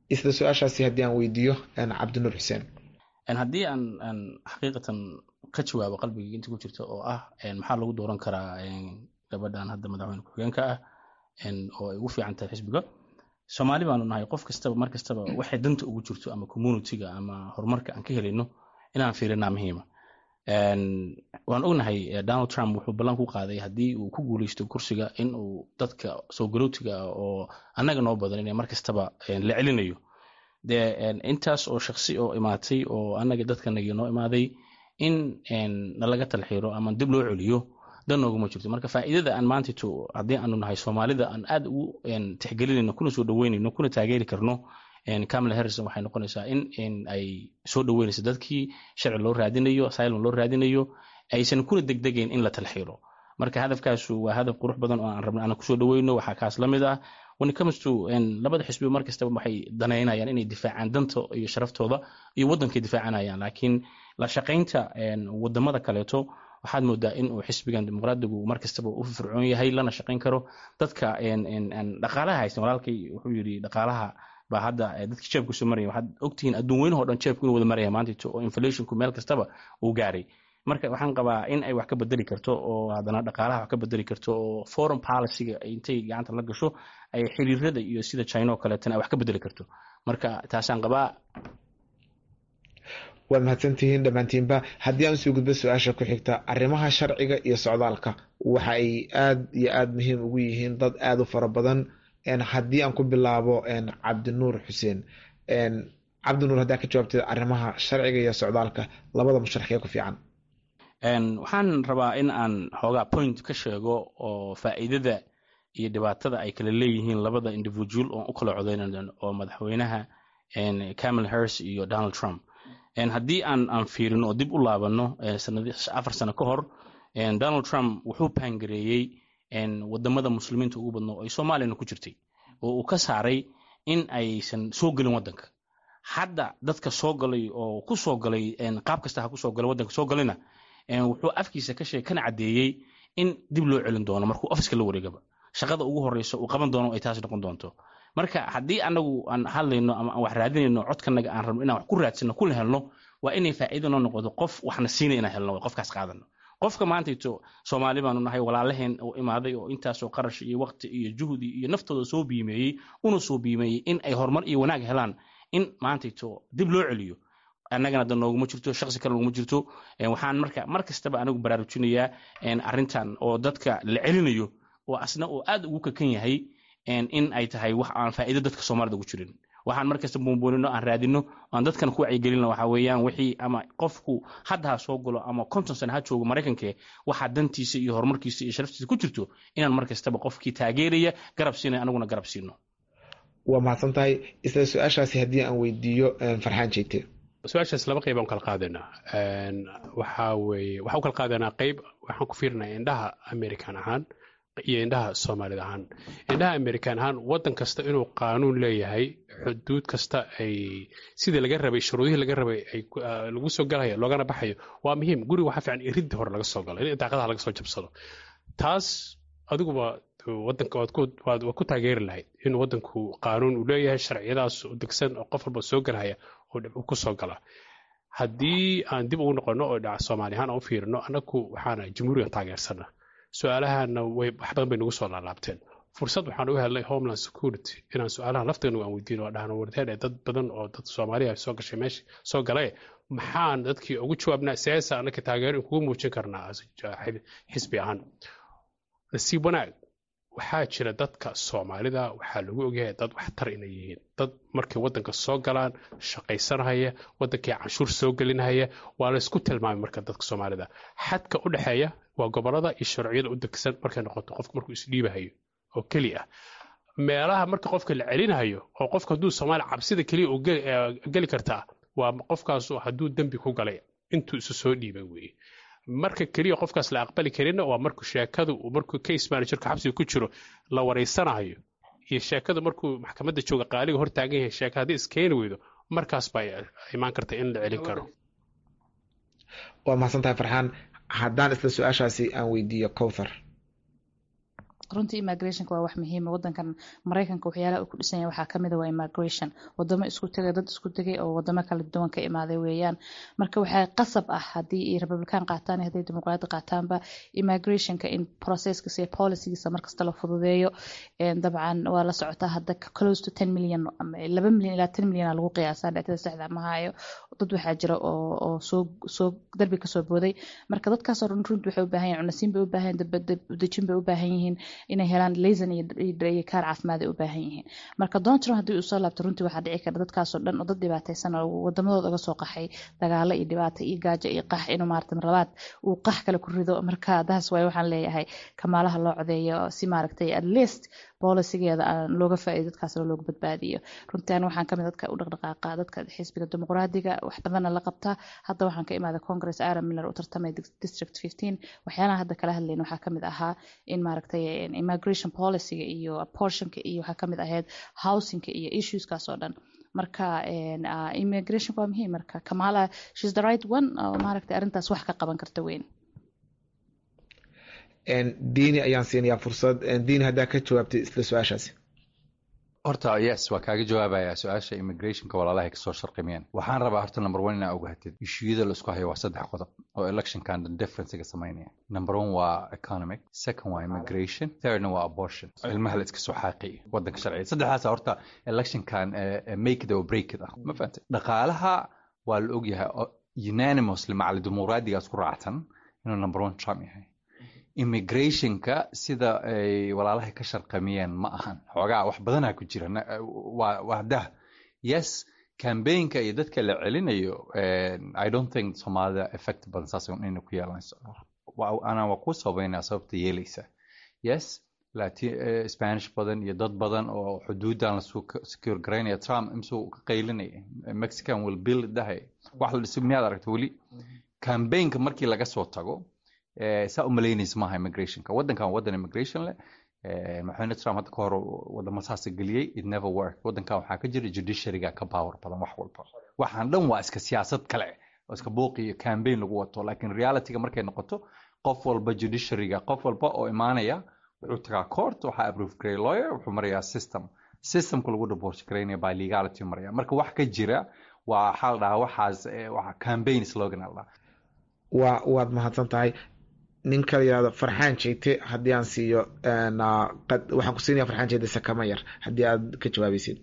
isla su-aashaasi haddii aan weydiiyo cabdinuur xuseen haddii aan aan xaqiiqatan ka jawaabo qalbigii inta ku jirta oo ah maxaa lagu dooran karaa gabadhan hadda madaxweyne ku-xigeenka ah oo ay ugu fiican tahay xisbiga soomaali baanu nahay qof kastaba mar kastaba waxay danta ugu jirto ama communityga ama horumarka aan ka helayno inaan fiirinaa muhiima waan ognahay donald trump wuxuu ballan ku qaaday haddii uu ku guuleysto kursiga in uu dadka soo galootiga ah oo annaga noo badan inay mar kastaba la celinayo dee intaas oo shaksi oo imaatay oo annaga dadkanagii noo imaaday in nalaga talxiiro ama dib loo celiyo dan nooguma jirto marka faa'iidada aan maantito haddii aanu nahay soomaalida aan aad ugu tixgelinayno kuna soo dhaweynayno kuna taageeri karno camala harrison waxay noqonaysaa in ay soo dhaweynayso dadkii sharci loo raadinayo asylum loo raadinayo aysan kuna degdegayn in la talxiiro marka hadafkaasu waa hadaf qurux badan oo aan rabna aan kusoo dhaweyno waxaa kaas la mid ah when it comes to labada xisbi mar kastaba waxay danaynayaan inay difaacaan danta iyo sharaftooda iyo waddankay difaacanayaan laakiin la shaqaynta wadamada kaleeto waxaad moodaa in uu xisbigan dimuqraadigu mar kastaba u fircoon yahay lana shaqayn karo dadka dhaqaalaha haysan walaalkay wuxuu yidhi dhaqaalaha baa hadda dadkii jeebku soo maraya waxaad ogtihiin adduun weynahoo dhan jeebku inuu wada maraya maantito oo inflationku meel kastaba uu gaaray marka waxaan qabaa in ay wax ka bedeli karto oo haddana dhaqaalaha wax ka bedeli karto oo foreign policyga intay gacanta la gasho ay xiriirada iyo sida china oo kaleetana ay wax ka bedeli karto marka taasaan qabaa waad mahadsantihiin dhammaantiinba haddii aan usoo gudbo su-aasha ku xigta arrimaha sharciga iyo socdaalka waxa ay aad iyo aada muhiim ugu yihiin dad aada u fara badan haddii aan ku bilaabo cabdinuur xuseen cabdinuur haddaa ka jawaabtay arrimaha sharciga iyo socdaalka labada musharaxee ku fiican waxaan rabaa in aan xoogaa point ka sheego oo faa'iidada iyo dhibaatada ay kala leeyihiin labada individual oon u kala codeynan oo madaxweynaha camal harris iyo donald trump haddii aan aan fiirino oo dib u laabano afar sano ka hor donald trump wuxuu paangareeyey wadamada muslimiinta ugu badno ay soomaaliyana ku jirtay oo uu ka saaray in aysan soo gelin waddanka hadda dadka soo galay oo ku soo galay qaab kasta ha kusoo galay waddanka soo galayna wuxuu afkiisa ka sheeg kana caddeeyey in dib loo celin doono markuu ofiska la wareegaba shaqada ugu horeysa uu qaban doono ay taas noqon doonto marka haddii anagu aan hadlayno ama aan wax raadinayno codkanaga aan rabno inaan wax ku raadsano kula helno waa inay faa'iido noo noqoto qof waxna siinay inaan helno qofkaas qaadano qofka maantayto soomaali baanu nahay walaalaheen oo imaaday oo intaasoo qarash iyo waqti iyo juhdi iyo naftooda soo biimeeyey una soo biimeeyey in ay horumar iyo wanaag helaan in maantayto dib loo celiyo annagana da nooguma jirto shaqsi kale nooguma jirto waxaan marka mar kastaba anigu baraarujinayaa arrintan oo dadka la celinayo oo asna oo aad ugu kakan yahay in ay tahay wax aan faa'iido dadka soomaalida ugu jirin waxaan markasta buunbuunino aan raadino aan dadkan ku wacyigelino waxa weeyaan wixii ama qofku hadda ha soo galo ama konton sano ha joogo maraykanke waxaa dantiisa iyo horumarkiisa iyo sharaftiisa ku jirto inaan mar kastaba qofkii taageeraya garab siinay anaguna garab siino waa mahadsan tahay isla su-aashaasi haddii aan weydiiyo farxaan jeyte su-aashaas laba qayb aan kala qaadanaa waxaa weeye waxaan u kala qaadanaa qayb waxaan ku fiirinaya indhaha american ahaan iyo indhaha soomaalida ahaan indhaha american ahaan waddan kasta inuu qaanuun leeyahay xuduud kasta ay sidii laga rabay shuruudihii laga rabay ay lagu soo galayo loogana baxayo waa muhiim guriga waxaa fiican iridda hore laga soo galo in daaqadaha laga soo jabsado taas adiguba wadanka waad ku taageeri lahayd in wadanku qaanuun uu leeyahay sharciyadaas u degsan oo qof walba soo galahaya oo ku soo gala haddii aan dib ugu noqono oo dhaca soomaali ahaan aan u fiirino annagu waxaana jamhuurigan taageersana su-aalahana way wax badan bay nagu soo laalaabteen fursad waxaan u helnay homeland security inaan su-aalaha lafteenu aan weydiino oo dhahno wardeed dad badan oo dad soomaaliya soo gashay meesha soo galay maxaan dadkii ugu jawaabnaa siyaasa annaka taageero in kugu muujin karnaa xisbi ahaan nasiib wanaag waxaa jira dadka soomaalida waxaa lagu ogyahay dad waxtar inay yihiin dad markay wadanka soo galaan shaqaysanahaya wadankii canshuur soo gelinahaya waa la isku tilmaamay marka dadka soomaalida xadka u dhexeeya waa gobolada iyo sharciyada u degsan markay noqoto qofka markuu isdhiibahayo oo keli ah meelaha marka qofka la celinayo oo qofka hadduu soomaaliya cabsida keliya uu geli kartaa waa qofkaasu hadduu dembi ku galay intuu isu soo dhiibay weeye marka keliya qofkaas la aqbali karinna waa markuu sheekadu markuu case managerka xabsiga ku jiro la wareysanayo iyo sheekadu markuu maxkamadda jooga qaaliga hor taagan yahay sheeka haddii iskeeni weydo markaas baa imaan karta in la celin karo waa mahadsan tahay farxaan haddaan isla su-aashaasi aan weydiiyo cowthar runtii immigrationka waa wax muhiima wadankan maraykanka waxyaalaha uu ku dhisan yahay waxaa kamid a waa immigration wadamo isku tegay dad isku tegay oo wadamo kala duwan ka imaaday weeyaan marka waxaa qasab ah haddii ay republican qaataan hadday dimuqraadi qaataanba immigrationka in processkiisa iyo policygiisa markasta la fududeeyo dabcan waa la socotaa hadda close to ten million laba million ilaa ten million lagu qiyaasaa dhacdada saxda ma hayo dad waxaa jira oo oo soo soo darbi kasoo booday marka dadkaasoo dhan runtii waxay u baahan yihin cunasiin bay u baahan yihin dejin bay u baahan yihiin inay helaan laysan iyo kaar caafimaad ay u baahan yihiin marka donald trump haddii uu soo laabto runtii waxaa dhici kara dadkaasoo dhan oo dad dhibaataysan oo wadamadooda uga soo qaxay dagaalo iyo dhibaato iyo gaajo iyo qax inuu maarata marlabaad uu qax kale ku rido marka daas waay waxaan leeyahay kamaalaha loo codeeyo si maaragtay at least bolisigeeda aan looga faa'iido dadkaasna looga badbaadiyo runtii ani waxaan kamid dadka u dhaqdhaqaaqa dadka xisbiga dimuqraadiga wax badanna la qabtaa hadda waxaan ka imaaday congress aaron miller u tartamay district fifteen waxyaalaha hadda kala hadlayna waxaa kamid ahaa in maaragtay immigration policyga iyo apportionka iyo waxaa kamid ahayd housingka iyo issueskaas oo dhan marka immigrationka waa muhiim marka kamala shes the right one oo maaragtay arrintaas wax ka qaban karta weyn diini ayaan siinayaa fursad diini haddaa ka jawaabtay isla su-aashaasi horta yes waa kaaga jawaabaya su-aasha immigrationka walaalahay kasoo sharqimiyeen waxaan rabaa horta number one inaa ogaatid ishuyada laisku hayo waa saddex qodob oo electionkan differencega samaynaya number one waa economic second waa immigration thirdna waa abortion ilmaha la iska soo xaaqiy wadanka sharciga saddexdaas horta electionkan make it or break it ah ma fahantay dhaqaalaha waa la ogyahay unanimously macali dimuqraadigaas ku raacsan inuu number one trump yahay immigrationka sida ay walaalahay ka sharqamiyeen ma ahan xoogaa wax badanaa ku jira waa dah yes cambaynka iyo dadka la celinayo i don't think soomaalida effect badan saas inay ku yeelanayso anaa waa ku sabaynaa sababta yeelaysa yes lati spanish badan iyo dad badan oo xuduudan la secure garaynaya trump imsuu ka qaylinaya mexican will build dahay wax la dhiso miyaad aragta weli cambaynka markii laga soo tago saa u malaynaysa maaha immigrationka waddankan waddan immigration leh madaxweyne trump hadda ka hor wadamo saasa geliyey it never work waddankan waxaa ka jira judiciaryga ka power badan wax walba waxaan dhan waa iska siyaasad kale oo iska buuqi iyo campaign lagu wato laakiin realityga markay noqoto qof walba judiciaryga qof walba oo imaanaya wuxuu tagaa court waxaa approve garay lawyer wuxuu marayaa system systemka lagu divorce garaynaya by legality maraya marka wax ka jira waa waxaa la dhahaa waxaas waa campaign slogan la dhahaa waa waad mahadsan tahay nin kala yihahdo farxaan jeete haddii aan siiyo waxaan ku siinaya farxaan jeete sakama yar haddii aad ka jawaabaysid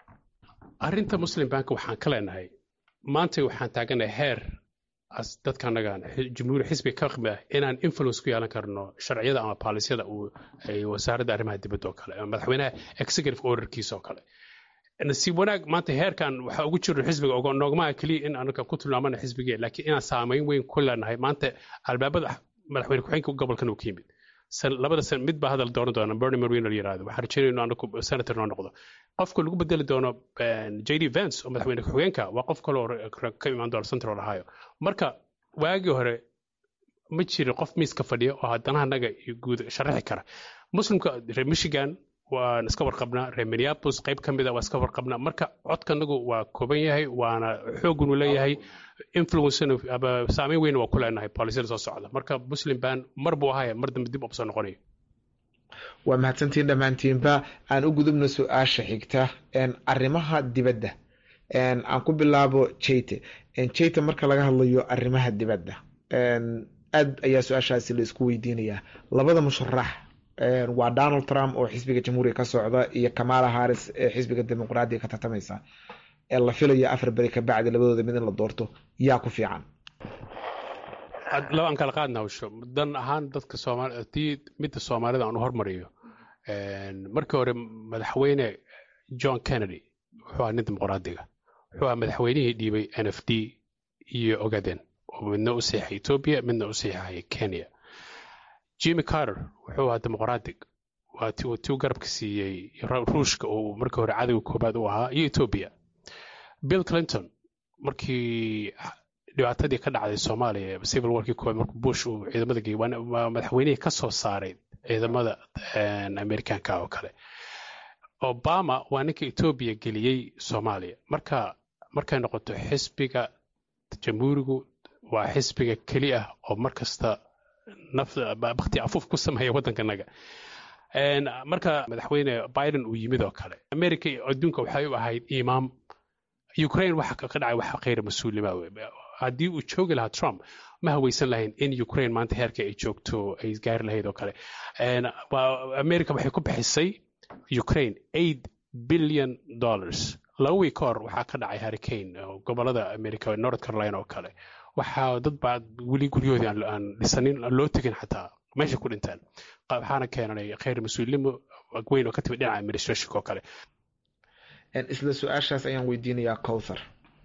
arrinta muslim bank waxaan ka leenahay maanta waxaan taaganahay heer as dadka annagaan jumhuuri xisbiga ka qimi ah inaan influence ku yeelan karno sharciyada ama baalisyada uu ay wasaaradda arrimaha dibadda oo kale ama madaxweynaha executive orderkiisa oo kale nasiib wanaag maanta heerkan waxaa ugu jiro xisbiga noogmaha keliya in anaga ku tilmaamana xisbigee laakiin inaan saamayn weyn ku leenahay maanta albaabada madaxweyne ku-xigeenka gobolkan uu ka yimid labada san mid baa hadal dooran doona bernie marino la yirahdo waxaan rajeynayno anagu senator noo noqdo qofka lagu bedeli doono j d vance oo madaxweyne ku-xigeenka waa qof kaloo ka imaan doona central ohio marka waagii hore ma jirin qof miiska fadhiya oo haddana anaga iyo guud sharaxi kara muslimka reer michigan waan iska warqabnaa reer minneapolis qayb ka mid a waa iska warqabnaa marka codkanagu waa kooban yahay waana xoogunu leeyahay influence ama saameyn weyn waa ku leenahay boolisada soo socda marka muslim ban mar buu ahaya mar dambe dib ubsoo noqonayo waa mahadsantiin dhammaantiinba aan u gudubno su-aasha xigta arrimaha dibadda aan ku bilaabo jayte jayte marka laga hadlayo arrimaha dibadda aad ayaa su-aashaasi la isku weydiinayaa labada musharax waa donald trump oo xisbiga jamhuuriga ka socda iyo kamala harris ee xisbiga dimuqraadiga ka tartamaysa ee la filayo afar beri ka bacdi labadooda mid in la doorto yaa ku fiican labaan kala qaadna hawsho dan ahaan dadka soomaali tii midda soomaalida aan u hormariyo markii hore madaxweyne john kennedy wuxuu ahaa nin dimuqraadiga wuxuu ahaa madaxweynihii dhiibay n f d iyo ogaden oo midna u seexay ethiopia midna u seexay kenya jimmy carter wuxuu ahaa dimuqraadig waa ti uu tiu garabka siiyey ruushka uu markii hore cadowga koobaad u ahaa iyo ethiopia bill clinton markii dhibaatadii ka dhacday soomaaliya civil warkii koobaad markuu bush uu ciidamada geeyey waa madaxweynihii ka soo saaray ciidamada amerikaanka oo kale obama waa ninka ethiopia geliyey soomaaliya marka markay noqoto xisbiga jamhuurigu waa xisbiga keli ah oo markasta bakti afuuf ku sameeya waddankanaga marka madaxweyne biden uu yimid oo kale america adduunka waxay u ahayd imaam ukraine waxa ka dhacay waxa khayr mas-uulnima haddii uu joogi lahaa trump ma haweysan lahayn in ukraine maanta heerka ay joogto ay gaari lahayd oo kale america waxay ku bixisay ukraine eight billion dollars laba wiig ka hor waxaa ka dhacay hurricane gobolada america north carolina oo kale waxaa dad baa weli guryahoodii aan dhisanin loo tegin xataa meesha ku dhintaan waxaana keenanay khayr mas-uulnimo weyn oo ka timid dhinaca administrationka oo kale isla su-aashaas ayaan weydiinayaa cowthar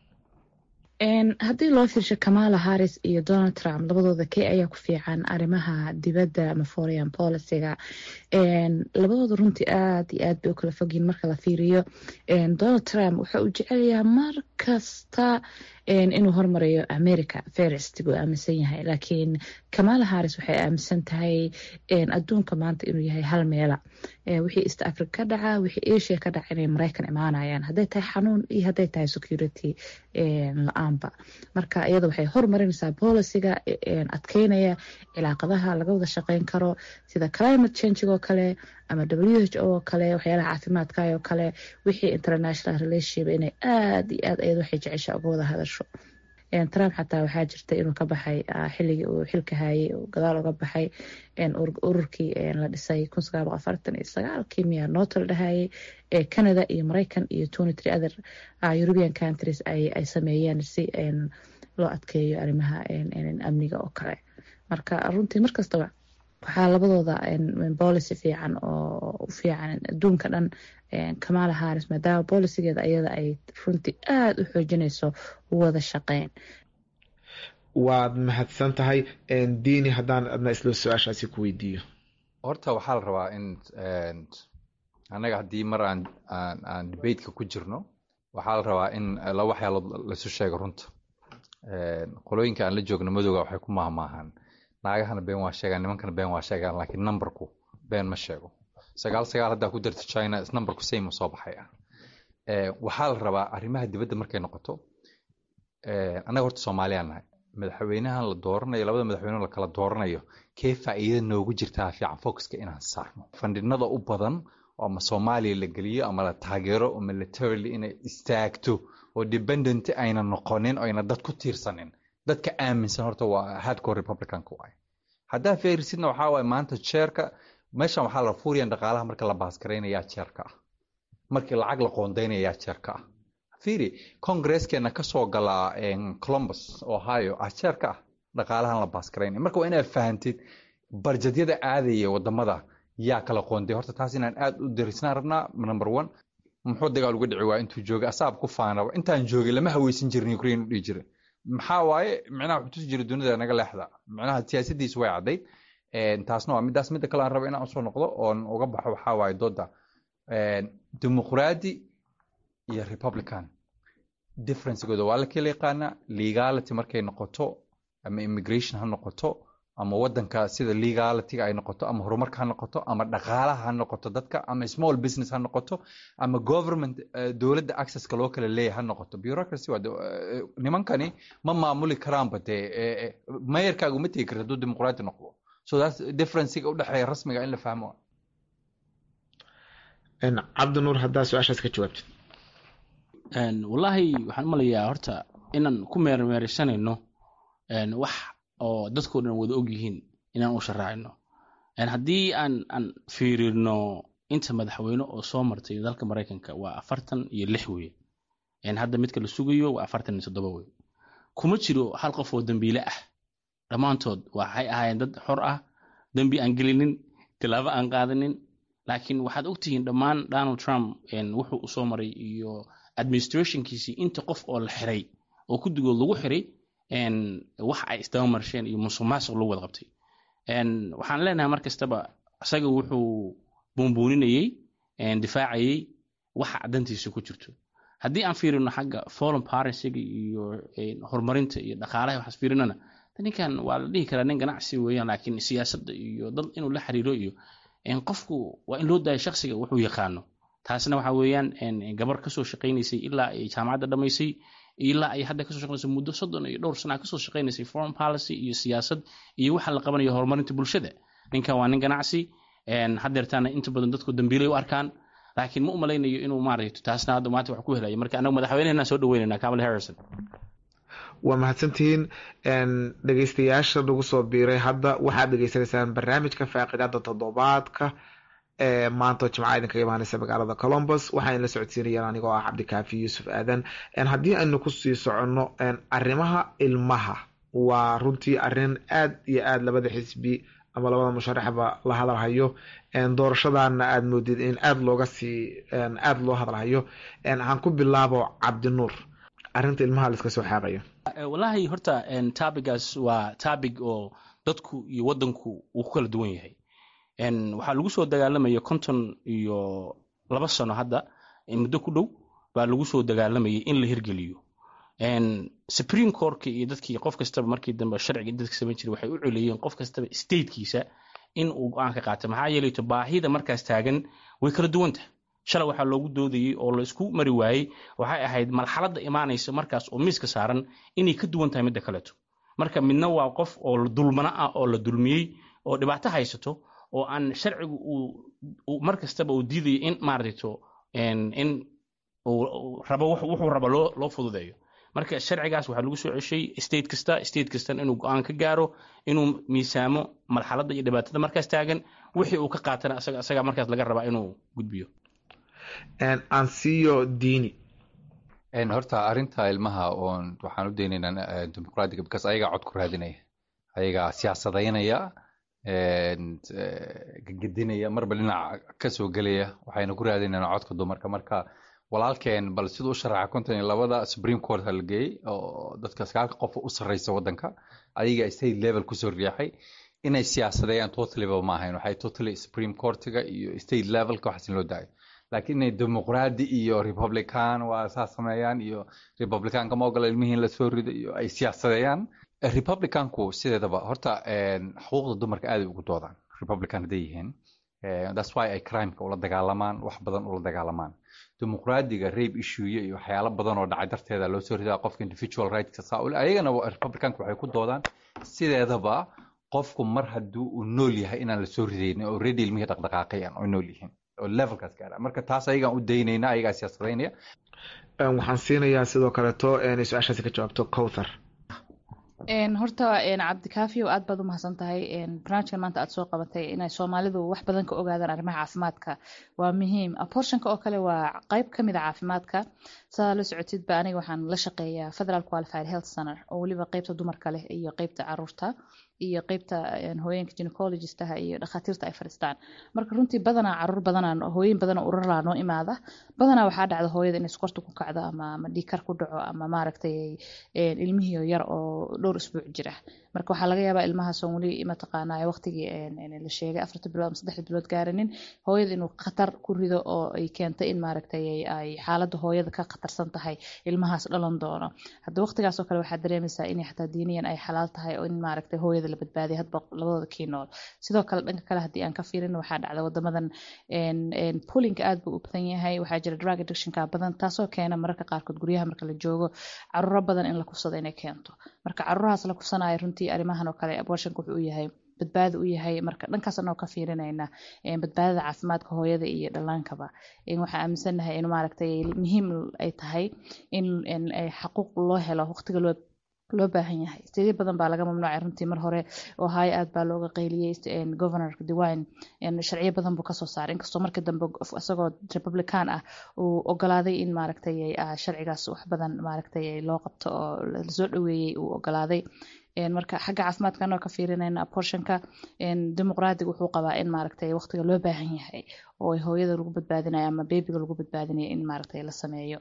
haddii loo fiirsho kamala harris iyo donald trump labadooda kee ayaa ku fiican arrimaha dibadda ama foreign policyga labadooda runtii aad iyo aad bay u kala fogyiin marka la fiiriyo donald trump wuxa uu jecelyahaa mar kasta inuu hormarayo america ferest buu aaminsan yahay laakiin kamala harris waxay aaminsan tahay adduunka maanta inuu yahay hal meela wixii east africa ka dhaca wixii asia ka dhaca inay maraykan imaanayaan hadday tahay xanuun iyo hadday tahay security la-aanba marka iyada waxay hormarinaysaa boliciga adkeynaya cilaaqadaha laga wada shaqeyn karo sida climate change oo kale ama w h o oo kale waxyaalaha caafimaadka oo kale wixii international relationship inay aad iyo aad ayad waxay jecesha uga wada hadasho trump xataa waxaa jirta inuu ka baxay xilligii uu xilka hayay gadaal uga baxay ururkii la dhisay kun sagaal boqol afartan iyo sagaalkii miya nooto la dhahayay ee canada iyo maraykan iyo twenty three other european countries ay sameeyeen si loo adkeeyo arrimaha amniga oo kale marka runtii markastaba waxaa labadooda policy fiican oo u fiican adduunka dhan kamala harris maadaama bolicigeeda ayada ay runtii aada u xoojinayso wada shaqeyn waad mahadsan tahay diini haddaan adna isla su-aashaasi ku weydiiyo horta waxaa la rabaa in annaga haddii mar aan aan aan debateka ku jirno waxaa la rabaa in laba waxyaalood laisu sheego runta qolooyinka aan la joogno madowga waxay ku maahmaahaan naagahana been waa sheegaan nimankana been waa sheegaan laakiin numberku been ma sheego sagaal sagaal haddaa ku darto china numberku same soo baxay ah waxaa la rabaa arrimaha dibadda markay noqoto annaga horta soomaaliyaan nahay madaxweynahan la dooranayo labada madaxweyne la kala dooranayo kee faa'iida noogu jirtaa fiican focuska inaan saarno fandhinada u badan oo ama soomaaliya la geliyo ama la taageero oo militarily inay istaagto oo dependent ayna noqonin ayna dad ku tiirsanin dadka aaminsan horta waa hardcore republicanka waay haddaa feerisidna waxaa waaye maanta jeerka meeshan waxaa la fuuriyan dhaqaalaha marka la baasgaraynayaa jeerka ah markii lacag la qoondaynayaa jeerka ah fiiri congresskeena kasoo galaa columbus ohio ah jeerka ah dhaqaalahan la baasgaraynaya marka waa inaad fahantid barjadyada aadaya wadamada yaa kala qoonday horta taas inaan aad u darisnaan rabnaa number one muxuu dagaal uga dhici waa intuu joogay asaab ku faanaba intaan joogay lama haweysan jirin ukraine u dhihi jiray maxaa waaye micnaha wuxuu tusi jiray dunida naga leexda micnaha siyaasadiisu way caddayd taasna waa midaas midda kale aan raba inaan usoo noqdo oon uga baxo waxaa waaye dooda dimuqraadi iyo republican differencegooda waa la kala yaqaanaa legality markay noqoto ama immigration ha noqoto ama wadanka sida legalityga ay noqoto ama horumarka ha noqoto ama dhaqaalaha ha noqoto dadka ama small business ha noqoto ama government dowladda accesska loo kala leeyahay ha noqoto bureaucracy waa nimankani ma maamuli karaanba dee mayarkaaga uma tegi karta hadduu dimuqraadi noqdo so that's differencega udhexeeya rasmiga in la fahmo cabdinuur haddaa su-aashaas ka jawaabtid wallaahi waxaan umalayaa horta inaan ku meermeersanayno wax oo dadkao dhan wada og yihiin inaan u sharaacino haddii aan aan fiirino inta madaxweyne oo soo martay dalka maraykanka waa afartan iyo lix weye hadda midka la sugayo waa afartan iyo toddoba wey kuma jiro hal qof oo dembiile ah dhammaantood waxay ahaayeen dad xor ah dembi aan gelinin tilaabo aan qaadanin laakiin waxaad ogtihiin dhammaan donald trump wuxuu u soo maray iyo administrationkiisii inta qof oo la xiray oo guddigood lagu xiray wax ay isdaba marsheen iyo musuq maasuq lagu wada qabtay waxaan leenahay mar kastaba isaga wuxuu buunbuuninayey difaacayey waxa dantiisa ku jirto haddii aan fiirino xagga foreign policyga iyo horumarinta iyo dhaqaalaha waxaas fiirinana ninkan waa la dhihi karaa nin ganacsi weeyaan laakiin siyaasadda iyo dad inuu la xiriiro iyo qofku waa in loo daayo shaksiga wuxuu yaqaano taasna waxa weeyaan gabar kasoo shaqaynaysay ilaa ay jaamacadda dhamaysay ilaa ay hadda kasoo shaqaynayso muddo soddon iyo dhowr sana kasoo shaqaynaysay foreign policy iyo siyaasad iyo waxa la qabanayo horumarinta bulshada ninkan waa nin ganacsi haddeertaana inta badan dadku dambiilay u arkaan laakiin ma u malaynayo inuu maaragto taasna hadda maanta wax ku helayo marka anagu madaxweynehena soo dhaweynayna kamal harrison waa mahadsantihiin dhegeystayaasha nagu soo biiray hadda waxaad dhegeysanaysaan barnaamijka faaqidaada toddobaadka ee maanta jimca idinkaga imaaneysa magaalada colombus waxaan la socodsiinayaan anigoo ah cabdikaafi yuusuf aadan haddii aynu kusii soconno arrimaha ilmaha waa runtii arrin aad iyo aad labada xisbi ama labada musharaxba la hadalhayo doorashadana aad moodid in aad looga sii aada loo hadalhayo aan ku bilaabo cabdinuur arrinta ilmaha la iska soo xaaqayo wallaahi horta tabigaas waa tabig oo dadku iyo waddanku uu ku kala duwan yahay waxaa lagu soo dagaalamaya konton iyo laba sano hadda muddo ku dhow baa lagu soo dagaalamayay in la hirgeliyo supreme courtka iyo dadkii qof kastaba markii dambe sharciga dadka samayn jiray waxay u coleeyeen qof kastaba statekiisa in uu go-aan ka qaato maxaa yeelayto baahida markaas taagan way kala duwanta shalay waxaa loogu doodayey oo la isku mari waayey waxay ahayd marxaladda imaanaysa markaas oo miiska saaran inay ka duwan tahay midda kaleeto marka midna waa qof oo dulmana ah oo la dulmiyey oo dhibaato haysato oo aan sharcigu uu mar kastaba uu diidayo in maaragto in uu rabo wuxuu rabo loo loo fududeeyo marka sharcigaas waxaa lagu soo ceshay state kasta state kastan inuu go-aan ka gaaro inuu miisaamo marxaladda iyo dhibaatada markaas taagan wixii uu ka qaatana asaga asagaa markaas laga rabaa inuu gudbiyo ansiyo dini horta arrinta ilmaha oon waxaan u daynaynaa dimuqraadiga because ayagaa cod ku raadinaya ayagaa siyaasadaynaya gegedinaya marba dhinac kasoo gelaya waxayna ku raadinaynaa codka dumarka marka walaalkeen bal siduu u sharaxa konton iyo labada supreme court la geeyey oo dadka sagaalka qof u sarreysa waddanka ayaga state level kusoo riixay inay siyaasadeeyaan totaliba ma ahayn waxay totally supreme courtiga iyo state levelka waxaas in loo daayo laakiin inay dimuqraadi iyo republican waa saa sameeyaan iyo republicanka ma ogola ilmihiin lasoo rido iyo ay siyaasadeeyaan republicanku sideedaba horta xuquuqda dumarka aaday ugu doodaan republican hadday yihiin that's why ay crimeka ula dagaalamaan wax badan ula dagaalamaan dimuqraadiga rape issueye iyo waxyaalo badan oo dhacay darteeda loo soo ridaa qofka individual rightska saa ule ayagana republicanka waxay ku doodaan sideedaba qofku mar haddii uu nool yahay inaan lasoo ridaynin oo already ilmihii dhaqdhaqaaqayan oo nool yihiin oo levelkaas gaara marka taas ayagaan u daynayna ayagaa siyaasadaynaya waxaan siinayaa sidoo kaleeto inay su-aashaasi ka jawaabto cowthar horta cabdikaafiyo aad baad u mahadsan tahay barnaamijkan maanta aad soo qabatay inay soomaalidu wax badan ka ogaadaan arrimaha caafimaadka waa muhiim abortionka oo kale waa qayb ka mid a caafimaadka sidaa la socotidba aniga waxaan la shaqeeyaa federal qualified health center oo weliba qeybta dumarka leh iyo qeybta caruurta iyo qeybta hooyeenka gynecologistaha iyo dhakhaatiirta ay fadhiistaan marka runtii badanaa caruur badanaa hooyin badanaa urarlaa noo imaada badanaa waxaa dhacda hooyada inay sokorta ku kacdo ama ama dhiikar ku dhaco ama maaragtay ilmihii yar oo dhowr isbuuc jira marka waxaa laga yaabaa ilmahaasoo weli mataqaanaa waqtigii la sheegay afarta bilood ama saddexda bilood gaaranin hooyada inuu khatar ku rido oo ay keentay in maaragtay ay xaaladda hooyada ka khatarsan tahay ilmahaas dhalan doono hadda waqtigaas oo kale waxaa dareemaysaa inay xataa diiniyan ay xalaal tahay oo in maaragtay hooyada la badbaadiya hadba labadooda kii nool sidoo kale dhanka kale haddii aan ka fiirin waxaa dhacda wadamadan pulinka aad buu u badan yahay waxaa jira drug addictionka badan taasoo keena mararka qaarkood guryaha marka la joogo caruuro badan in la kufsado inay keento marka caruurahaas la kufsanaya runtii arrimahan oo kale abortionka wuxuu u yahay badbaado u yahay marka dhankaas anoo ka fiirinayna badbaadada caafimaadka hooyada iyo dhallaankaba waxaa aaminsannahay in maaragtay muhiim ay tahay in xaquuq loo helo waqtiga loo loo baahan yahay steedyo badan baa laga mamnuucay runtii mar hore oo haayo aad baa looga qayliyey governorka dewine sharciyo badan buu kasoo saaray inkastoo markii dambe isagoo republican ah uu ogolaaday in maaragtay sharcigaas wax badan maaragtay loo qabto oo lasoo dhaweeyey uu ogolaaday marka xagga caafimaadka anoo ka fiirinayna abortionka dimuqraadiga wuxuu qabaa in maaragtay waqtiga loo baahan yahay oo hooyada lagu badbaadinayo ama bebiga lagu badbaadinayo in maaragtay la sameeyo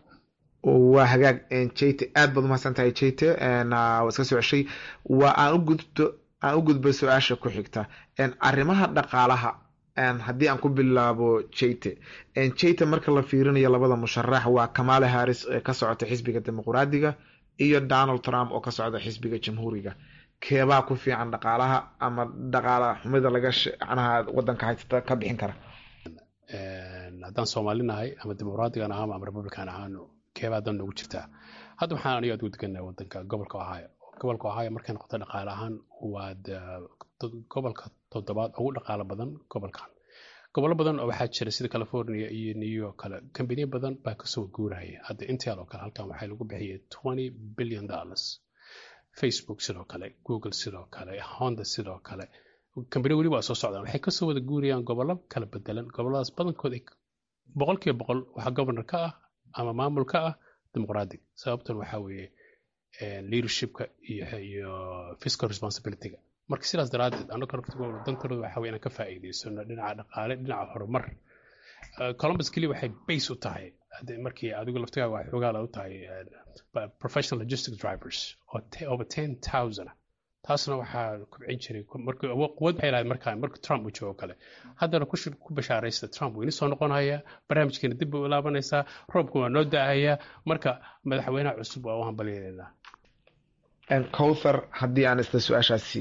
waa hagaag jayte aad baad umahadsan tahay jayte waa iska soo ceshay waa aan ugudbo aan u gudbo su-aasha ku xigta arrimaha dhaqaalaha haddii aan ku bilaabo jayte jayte marka la fiirinayo labada musharax waa kamala harris ee ka socota xisbiga dimuqraadiga iyo donald trump oo ka socda xisbiga jamhuuriga keebaa ku fiican dhaqaalaha ama dhaqaala xumida laga macnaha wadanka haysata ka bixin kara haddaan soomaalinahay ama dimuqraadigan ahaan ama republican ahaano keebaa dan noogu jirtaa hadda waxaan aniga aad ugu degannahay wadanka gobolka ohio gobolka ohio markay noqoto dhaqaale ahaan waa gobolka toddobaad ugu dhaqaalo badan gobolkan gobollo badan oo waxaa jira sida california iyo new york kale kambaniya badan baa kasoo guuraya hadda intel oo kale halkan waxaa lagu bixiyay twenty billion dollars facebook sidoo kale google sidoo kale honda sidoo kale kambani weli waa soo socdaan waxay kasoo wada guurayaan gobollo kala bedelan gobolladaas badankood boqol kiiba boqol waxaa governor ka ah ama maamul ka ah dimuqraadic sababtan waxaa weeye leadershipka iyo fiscal responsibilityga marka sidaas daraadeed annaga naftigooda dantooda waxaa weye inaan ka faa'iidaysano dhinaca dhaqaale dhinaca horumar columbus keliya waxay base u tahay markii adigu laftigaaga waa xoogaala u tahay professional logistic drivers oo over ten thousand taasna waxaa kubcin jiray quwad waxay lahayd markaa marka trump uu joogo kale haddana ku bashaaraysta trump weyni soo noqonaya barnaamijkeena dib bay u laabanaysaa roobka waa noo da-ayaa marka madaxweynaha cusub waa u hambalyeelaynaa cowthar haddii aan isla su-aashaasi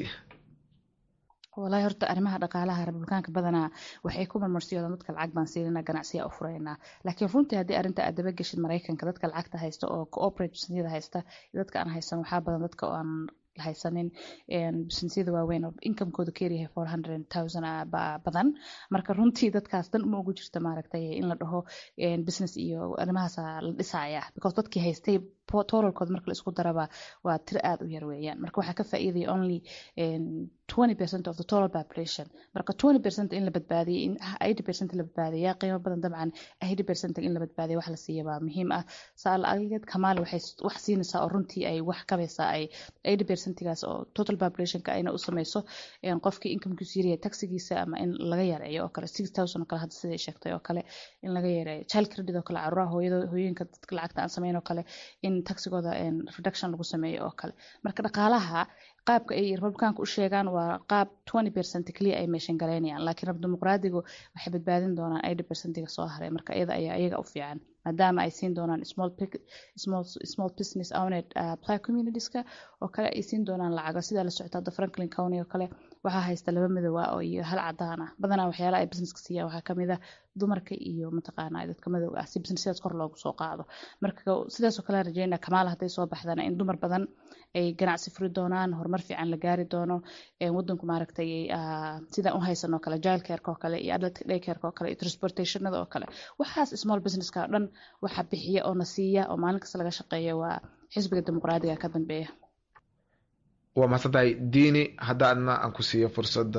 walahi horta arrimaha dhaqaalaha republikaanka badanaa waxay ku marmarsiyoodaan dadka lacag baan siinana ganacsiya u furaynaa laakiin runtii haddii arrinta aad daba geshid maraykanka dadka lacagta haysta oo cooperate businessyada haysta dadka aan haysan waxaa badan dadka oo aan haysanin businessyada waaweyn oo incomekooda keeryahay four hundred thousand badan marka runtii dadkaas dan uma ugu jirta maaragtay in la dhaho business iyo arrimahaasa la dhisaya because dadkii haystay totalkooda marka la isku daraba waa tir aada u yar weeyaan marka waxaa ka faa'iidaya only twenty percent of the total population marka twenty percent in la badbaadiyay in eighty percent la badbaadiyaa qiimo badan dabcan eighty percent in la badbaadiya wax la siiya baa muhiim ah saal aligeed kamaal waxay wax siinaysaa oo runtii ay wax kabaysaa ay eighty percentigaas oo total populationka ayna u sameyso qofkii incomekiisu yaryahay taxigiisa ama in laga yareeyo oo kale six thousand oo kale hadda siday sheegtay oo kale in laga yareeyo child credit oo kale caruuraha hooyada hooyinka dadka lacagta aan sameyn oo kale in taxigooda reduction lagu sameeyo oo kale marka dhaqaalaha qaabka ay republikaanka u sheegaan waa qaab twenty percent keliya ay meeshan galaynayaan laakiin rab dimuqraadigu waxay badbaadin doonaan eighty percentiga soo haray marka iyada ayaa iyaga u fiican maadaama ay siin doonaan small small small business owned uh, black communitieska oo kale ay siin doonaan lacago sidaa la socota hadda franklin county oo kale waxaa haysta laba madow ah oo iyo hal cadaan ah badanaa waxyaalaha ay businesska siiyaan waxaa kamid ah dumarka iyo mataqaana dadka madowga ah si businessyadaas kor loogu soo qaado marka sidaasoo kale rajeynaa kamaal hadday soo baxdana in dumar badan ay ganacsi furi doonaan horumar fiican la gaari doono wadanku maaragtay sidaan u haysanoo kale jilcareka oo kale iyo adult daycareka oo kale iyo transportationada oo kale waxaas small businesska oo dhan waxa bixiya oo na siiya oo maalin kasta laga shaqeeya waa xisbiga dimuqraadiga ka dambeeya waa mahadsantahay diini haddaadna aan ku siiyo fursadda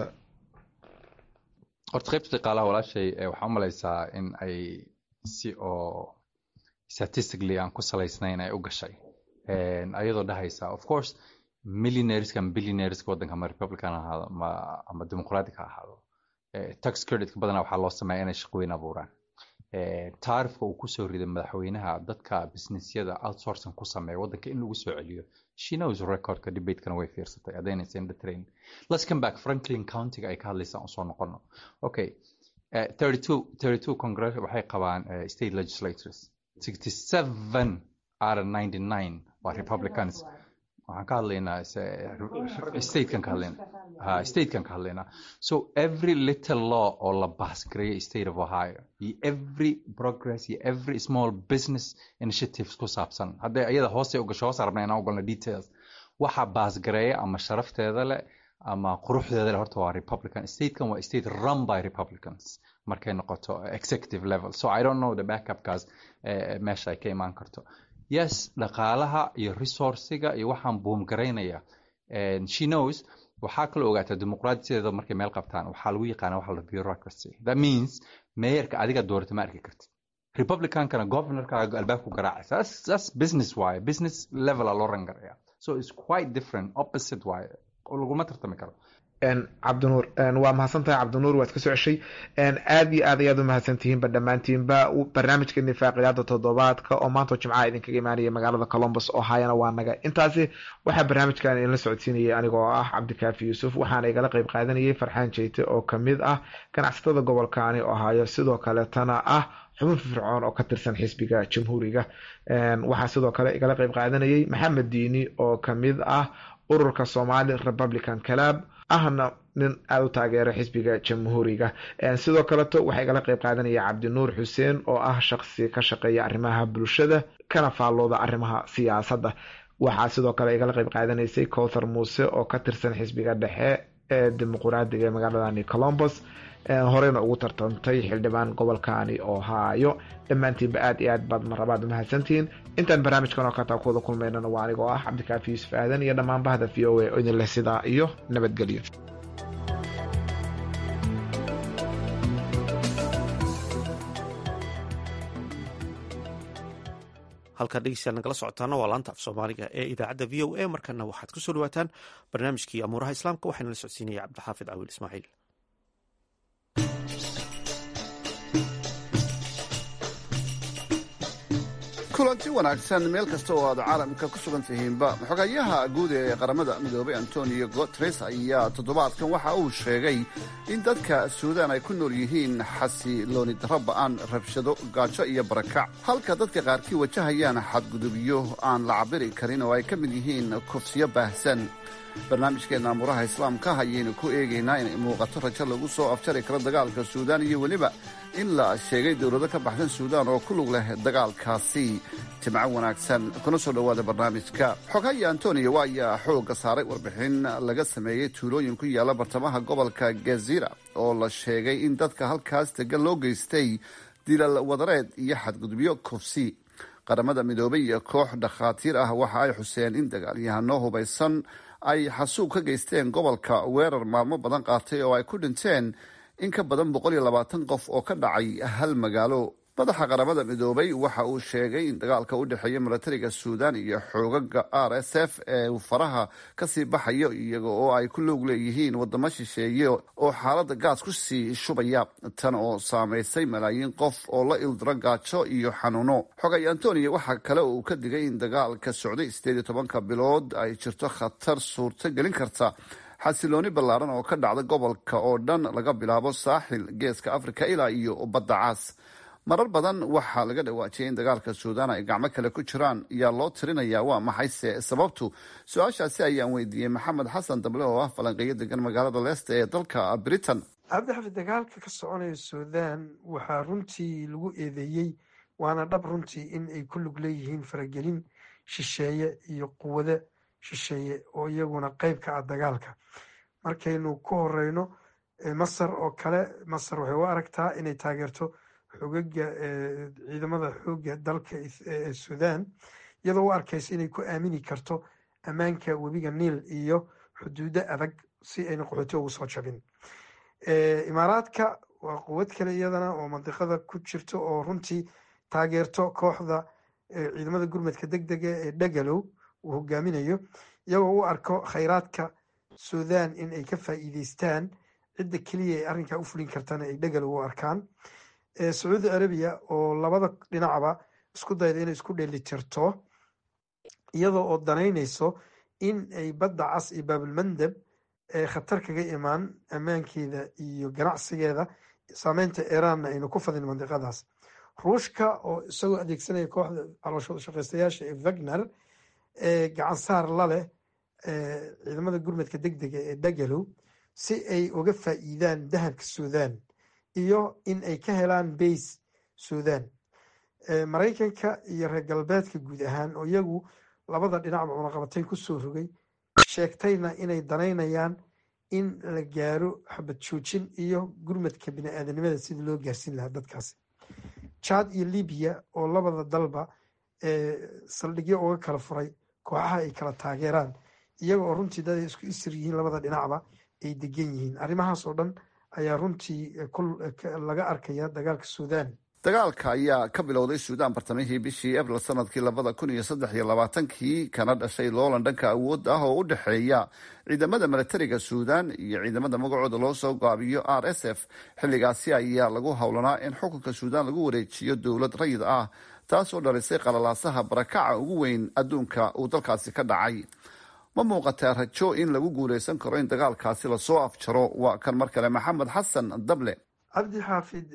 horta qaybta dhaqaalaha walaashay waxaa u malaysaa in ay si oo statistically aan ku salaysnayn ay u gashay ayadoo dhahaysa of course millionaireska ama billionaireska waddanka ama republican ahaado ama ama dimuqratic ha ahaado tax creditka badanaa waxaa loo sameeya inay shaqooyin abuuraan taarifka uu kusoo riday madaxweynaha dadka businessyada outsourcing ku sameeya waddanka in lagu soo celiyo she knows recordka debatekana way fiirsatay haddaynaysa in the train let's come back franklin countyga ay ka hadlaysaan usoo noqono okay uh, 32 32 congress waxay qabaan uh, state legislators 67 out of 99 waa republicans waxaan ka hadlaynaa statekan ka hadlaynaa ha statekan ka hadlaynaa so every little law oo la baasgareeyo state of ohio iyo every progress iyo every small business initiatives ku saabsan hadday iyada hoose u gasho hoos arabna inaan ogolna details waxa baasgareeya ama sharafteeda leh ama quruxdeeda leh horta waa republican statekan waa state run by republicans markay noqoto executive level so i don't know the backupkaas meesha ay ka imaan karto yes dhaqaalaha iyo resourciga iyo waxaan buumgaraynaya she knows waxaa kaloo ogaataa dimuqraadiyadeeda markay meel qabtaan waxaa lagu yaqaana waxa la bureaucracy that means meeyarka adiga doorata ma arki kartid republicankana governorkaaga albaabku garaacaysa that's, that's business waaye business level a loo rangaraya so it's quite different opposite waaye laguma tartami karo cabdinuur waa mahadsantahay cabdinuur waad ka soo ceshay aad iyo aad ayaad u mahadsantihiinba dhammaantiinba barnaamijka nifaaqiyaada toddobaadka oo maanta jimcaha idinkaga imaanaya magaalada colombus ohayana waa naga intaasi waxaa barnaamijkan idinla socodsiinayay anigoo ah cabdikaafi yuusuf waxaana igala qeyb qaadanayay farxaan jeyte oo kamid ah ganacsatada gobolkaani ohaayo sidoo kaletana ah xubin fircoon oo ka tirsan xisbiga jamhuuriga waxaa sidoo kale igala qeyb qaadanayay maxamed diini oo kamid ah ururka somali republican club ahna nin aada u taageera xisbiga jamhuuriga sidoo kaleto waxaa igala qeyb qaadanaya cabdinuur xuseen oo ah shaqsi ka shaqeeya arrimaha bulshada kana faallooda arrimaha siyaasadda waxaa sidoo kale igala qeyb qaadanaysay cowthar muuse oo ka tirsan xisbiga dhexe ee dimuquraadiga ee magaaladani colombos horeyna ugu tartantay xildhibaan gobolkaani ohaayo dhammaantiinba aad iyo aad baad marabaad umahadsantihiin intaan barnaamijkan oo kataa kuwada kulmaynana waa anigoo ah cabdikaafi yuusuf aadan iyo dhammaan bahda v o a oo idin leh sidaa iyo nabadgelyo halkaa dhegeystayaal nagala socotaana waa laanta af soomaaliga ee idaacadda v o a markana waxaad ku soo dhawaataan barnaamijkii amuuraha islaamka waxaana la socodsiinaya cabdixaafid cawiil ismaaciil kulanti wanaagsan meel kasta oo aad caalamka ku sugan tihiinba xogayaha guud ee qaramada midoobay antonio guteres ayaa toddobaadkan waxa uu sheegay in dadka suudaan ay ku nool yihiin xasilooni darro ba'an rabshado gaajo iyo barakac halka dadka qaarkii wajahayaan xadgudubyo aan la cabiri karin oo ay ka mid yihiin kufsiyo baahsan barnaamijkeenna amuuraha islaamka ayaynu ku eegaynaa inay muuqato rajo lagu soo afjari karo dagaalka suudaan iyo weliba in la sheegay dowlado ka baxsan suudaan oo ku lug leh dagaalkaasi jimco wanaagsan kuna soo dhowaada barnaamijka xoghaye antonio ayaa xoogga saaray warbixin laga sameeyey tuulooyin ku yaalla bartamaha gobolka gazira oo la sheegay in dadka halkaas degan loo geystay dilal wadareed iyo xadgudubyo kufsi qaramada midoobay iyo koox dhakhaatiir ah waxa ay xuseen in dagaalyahano hubaysan ay xasuub ka geysteen gobolka weerar maalmo badan qaatay oo ay ku dhinteen in ka badan boqol iyo labaatan qof oo ka dhacay hal magaalo madaxa qaramada midoobay waxa uu sheegay in dagaalka u dhexeeya milatariga suudaan iyo xoogaga r s f ee uu faraha kasii baxayo iyaga oo ay ku loog leeyihiin wadamo shisheeye oo xaalada gaas ku sii shubaya tan oo saameysay malaayiin qof oo la ildiro gaajo iyo xanuuno xogay antonio waxaa kale uu ka digay in dagaalka socday sideed iyo tobanka bilood ay jirto khatar suurto gelin karta xasilooni ballaaran oo ka dhacda gobolka oo dhan laga bilaabo saaxil geeska africa ilaa iyo badda caas marar badan waxaa laga dhawaajiyay in dagaalka suudaan ay gacmo kale ku jiraan yaa loo tirinayaa waa maxayse sababtu su-aashaasi ayaan weydiiyey maxamed xasan dable oo ah falanqeeyo degan magaalada leesta ee dalka britain cabdixafid dagaalka ka soconaya suudaan waxaa runtii lagu eedeeyey waana dhab runtii in ay ku lug leeyihiin faragelin shisheeye iyo quwado shisheeye oo iyaguna qeyb ka ah dagaalka markaynu ku horeyno masar oo kale masar waxay u aragtaa inay taageerto xogaga ciidamada xooga dalka suudaan iyadoo u arkaysa inay ku aamini karto ammaanka webiga niil iyo xuduudo adag si ayna qaxooti ugu soo jabin imaaraadka waa quwad kale iyadana oo mandiqada ku jirto oo runtii taageerto kooxda ciidamada gurmadka deg dega ee dhagalow uu hogaaminayo iyagoo u arko khayraadka suudaan in ay ka faa'iideystaan cidda keliya ay arrinkaa u fulin kartana ay dhagalow u arkaan sacuudi arabiya oo labada dhinacba isku dayda inay isku dheelitirto iyadoo oo danaynayso in ay badda cas iyo baabulmandab khatar kaga imaan ammaankeeda iyo ganacsigeeda saameynta iiraanna aynu ku fadin mandiqadaas ruushka oo isagoo adeegsanaya kooxda calooshooda shaqaystayaasha ee wagner ee gacansaar la leh ciidamada gurmadka deg dega ee dhagalow si ay uga faa'iidaan dahabka suudaan iyo in ay ka helaan bays suudaan maraykanka iyo reer galbeedka guud ahaan oo iyagu labada dhinacba cunaqabatayn ku soo rogay sheegtayna inay danaynayaan in la gaaro xabad joojin iyo gurmadka bini-aadanimada sidii loo gaarsiin lahaa dadkaasi jad iyo libiya oo labada dalba saldhigyo uga kala furay kooxaha ay kala taageeraan iyaga oo runtii dad ay isku isir yihiin labada dhinacba ay degan yihiin arrimahaas oo dhan ayaa runtii laga arkaya dagaalka suudaan dagaalka ayaa ka bilowday suudaan bartamihii bishii abril sanadkii labada kun iyo saddex iyo labaatankii kana dhashay loolan dhanka awood ah oo u dhexeeya ciidamada milatariga suudaan iyo ciidamada magacooda loo soo gaabiyo r s f xilligaasi ayaa lagu howlanaa in xukunka suudaan lagu wareejiyo dowlad rayid ah taasoo dhalisay qalalaasaha barakaca ugu weyn adduunka uu dalkaasi ka dhacay ma muuqataa rajo in lagu guuleysan karo in dagaalkaasi lasoo afjaro waa kan mar kale maxamed xasan dable cabdi xaafid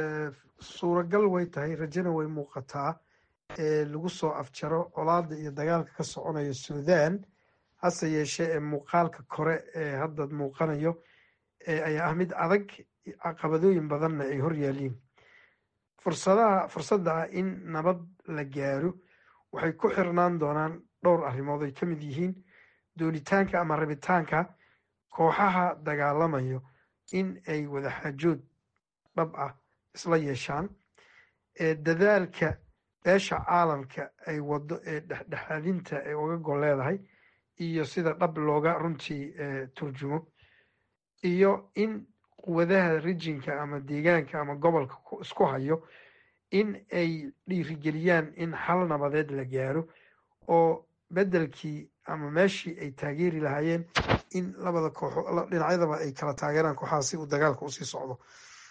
suuragal way tahay rajona way muuqataa lagu soo afjaro colaada iyo dagaalka ka soconaya suudaan hase yeeshee ee muuqaalka kore ee hadda muuqanayo ayaa ah mid adag caqabadooyin badanna ay hor yaaliin fursadaha fursadda ah in nabad la gaaro waxay ku xirnaan doonaan dhowr arrimood ay ka mid yihiin doonitaanka ama rabitaanka kooxaha dagaalamayo in ay wadaxaajood dhab ah isla yeeshaan dadaalka beesha caalamka ay wado ee dhexdhexaadinta ay uga gol leedahay iyo sida dhab looga runtii turjumo iyo in quwadaha rijinka ama deegaanka ama gobolka isku hayo in ay dhiirigeliyaan in xal nabadeed la gaaro oo beddelkii ama meeshii ay taageeri lahaayeen in labada kooxo dhinacyadaba ay kala taageeraan kooxaha si uu dagaalka usii socdo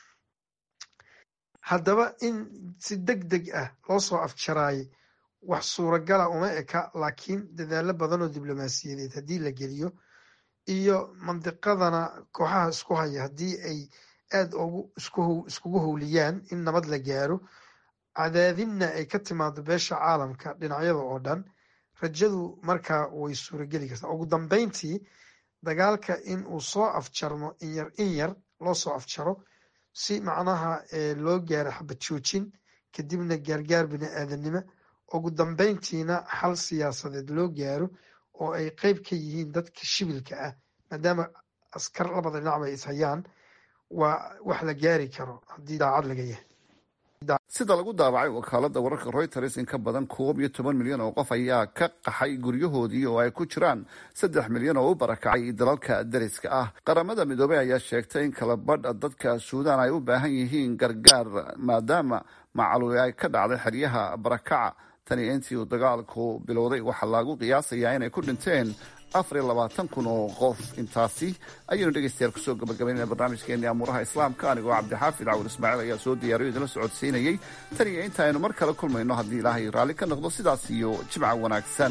haddaba in si deg deg ah loo soo afjaraayay wax suuragala uma eka laakiin dadaalo badan oo diblomaasiyadeed haddii la geliyo iyo mandiqadana kooxaha isku haya haddii ay aada ugu iskugu howliyaan in nabad la gaaro cadaadinna ay ka timaado beesha caalamka dhinacyada oo dhan rajadu markaa way suurageli kartaa ugu dambeyntii dagaalka in uu soo afjarmo inyar in yar loo soo afjaro si macnaha loo gaaro xabad joojin kadibna gaargaar bini aadanimo ugu dambeyntiina xal siyaasadeed loo gaaro oo ay qeyb ka yihiin dadka shibilka ah maadaama askar labada dhinacba ay ishayaan waa wax la gaari karo haddii daacad laga yahay sida lagu daabacay wakaalada wararka reuters in ka badan koob iyo toban milyan oo qof ayaa ka qaxay guryahoodii oo ay ku jiraan saddex milyan oo u barakacay dalalka dariska ah qaramada midoobey ayaa sheegtay in kala badha dadka suudaan ay u baahan yihiin gargaar maadaama macluuli ay ka dhacday xeryaha barakaca tani intii uu dagaalku bilowday waxaa lagu qiyaasayaa inay ku dhinteen afar iyo labaatan kun oo qof intaasi ayaynu dhegeystayaal kusoo gabagabaynayna barnaamijkeeni amuuraha islaamka anigoo cabdixaafid cawul ismaaciil ayaa soo diyaariyo idinla socodsiinayey tan iyo inta aynu mar kale kulmayno haddii ilaahay raalli ka noqdo sidaas iyo jimca wanaagsan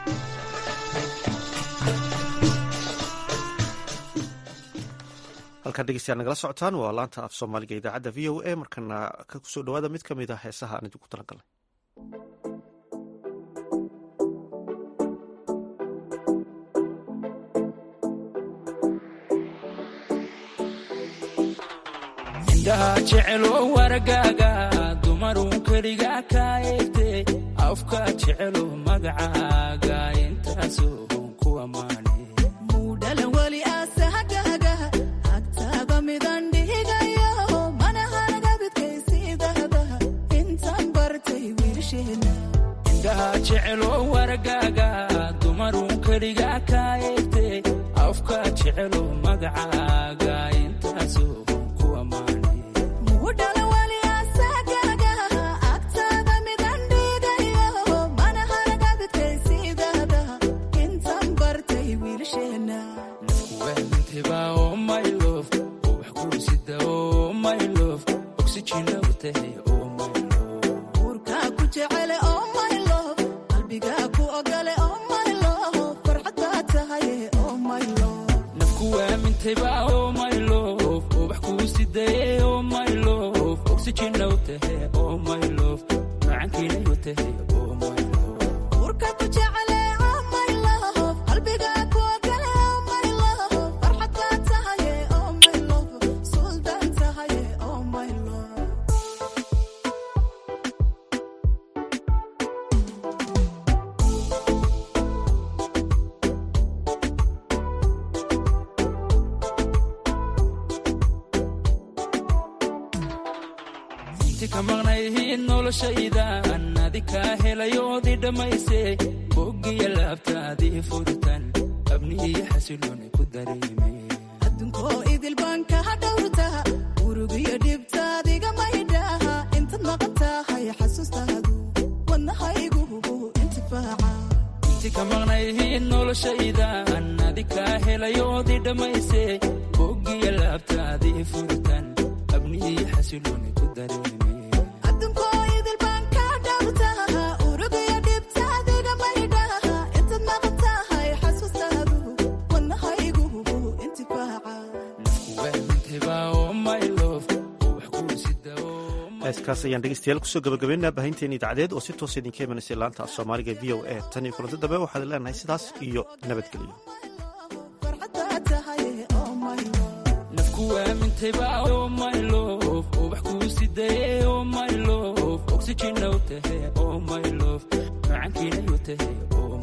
halkaan dhegeystayaal nagala socotaan waa laanta af soomaaliga idaacadda v o a markana ka kusoo dhawaada mid ka mid ah heesaha aan idinku talagalnay indhaha jecelo wargaaga dumarun keliga ka eegte afka jecelo magacaaga intaasoo ku ammaane mudhalan weli asahagaaga agtaada midan dhihigayo manahanagabidkaysiidahda intaan bartay wiilsheena indhaha jecelo wargaaga dumarun keliga ka eegte afka jecelo magacaaga intaasoo mudhalan weli asahagaaga agtaada midan dhihigayo manahanagabidkaysiidahda intaan bartay wiilsheena wahminteba oo my love oo wax kursida oo my love oxygen u tahay oo my uurkaa ku jecele oo my love qalbigaa ku ogole oo my love farxaddaa tahay oo my love nafku waamintayba oo my love oo wax kuusidaye oo my love oxygen u tahay oo my love macankiina u tahay oo my love uurkaa ku jecele oo my love qalbigaa ku ogole oo my love farxaddaa tahay oo my love suldaan tahay oo my love inti ka maqnayhiin noloshaydan adi kaa helayoodii dhammayse boggiya laabtaadii furitan abniiyo xasilooni ku dareeme addunkoo idil baan kaa dhowrta urugiyo dhibtaadiga maydhaha intaad maqan tahay xasuustaadu wadnahaygu intifaaca inti ka maqnayhiin noloshaydan adi kaa helayoodii dhammayse boggiya laabtaadii furitan abniiyo xasilooni ku dareeme addunkoo idil baan kaa dhowrta urugiyo dhibtaadiga maydhaha intaad maqan tahay xasuustaadu wadnahaygu intifaaca wahmintayba oo my love oo wax kuusida oo heeskaas ayaan dhegeystayaal kusoo gabagabeynaa baahinteeni idaacadeed oo si toos idinka imanaysa laanta af soomaaliga v o a tan iyo kulanti dambe waxaad leenahay sidaas iyo nabadgelyo farxaddaa tahay oo my love nafku waamintayba oo my love oo wax kuusidaye oo my love oxygen u tahay oo my love macankiina u tahay oo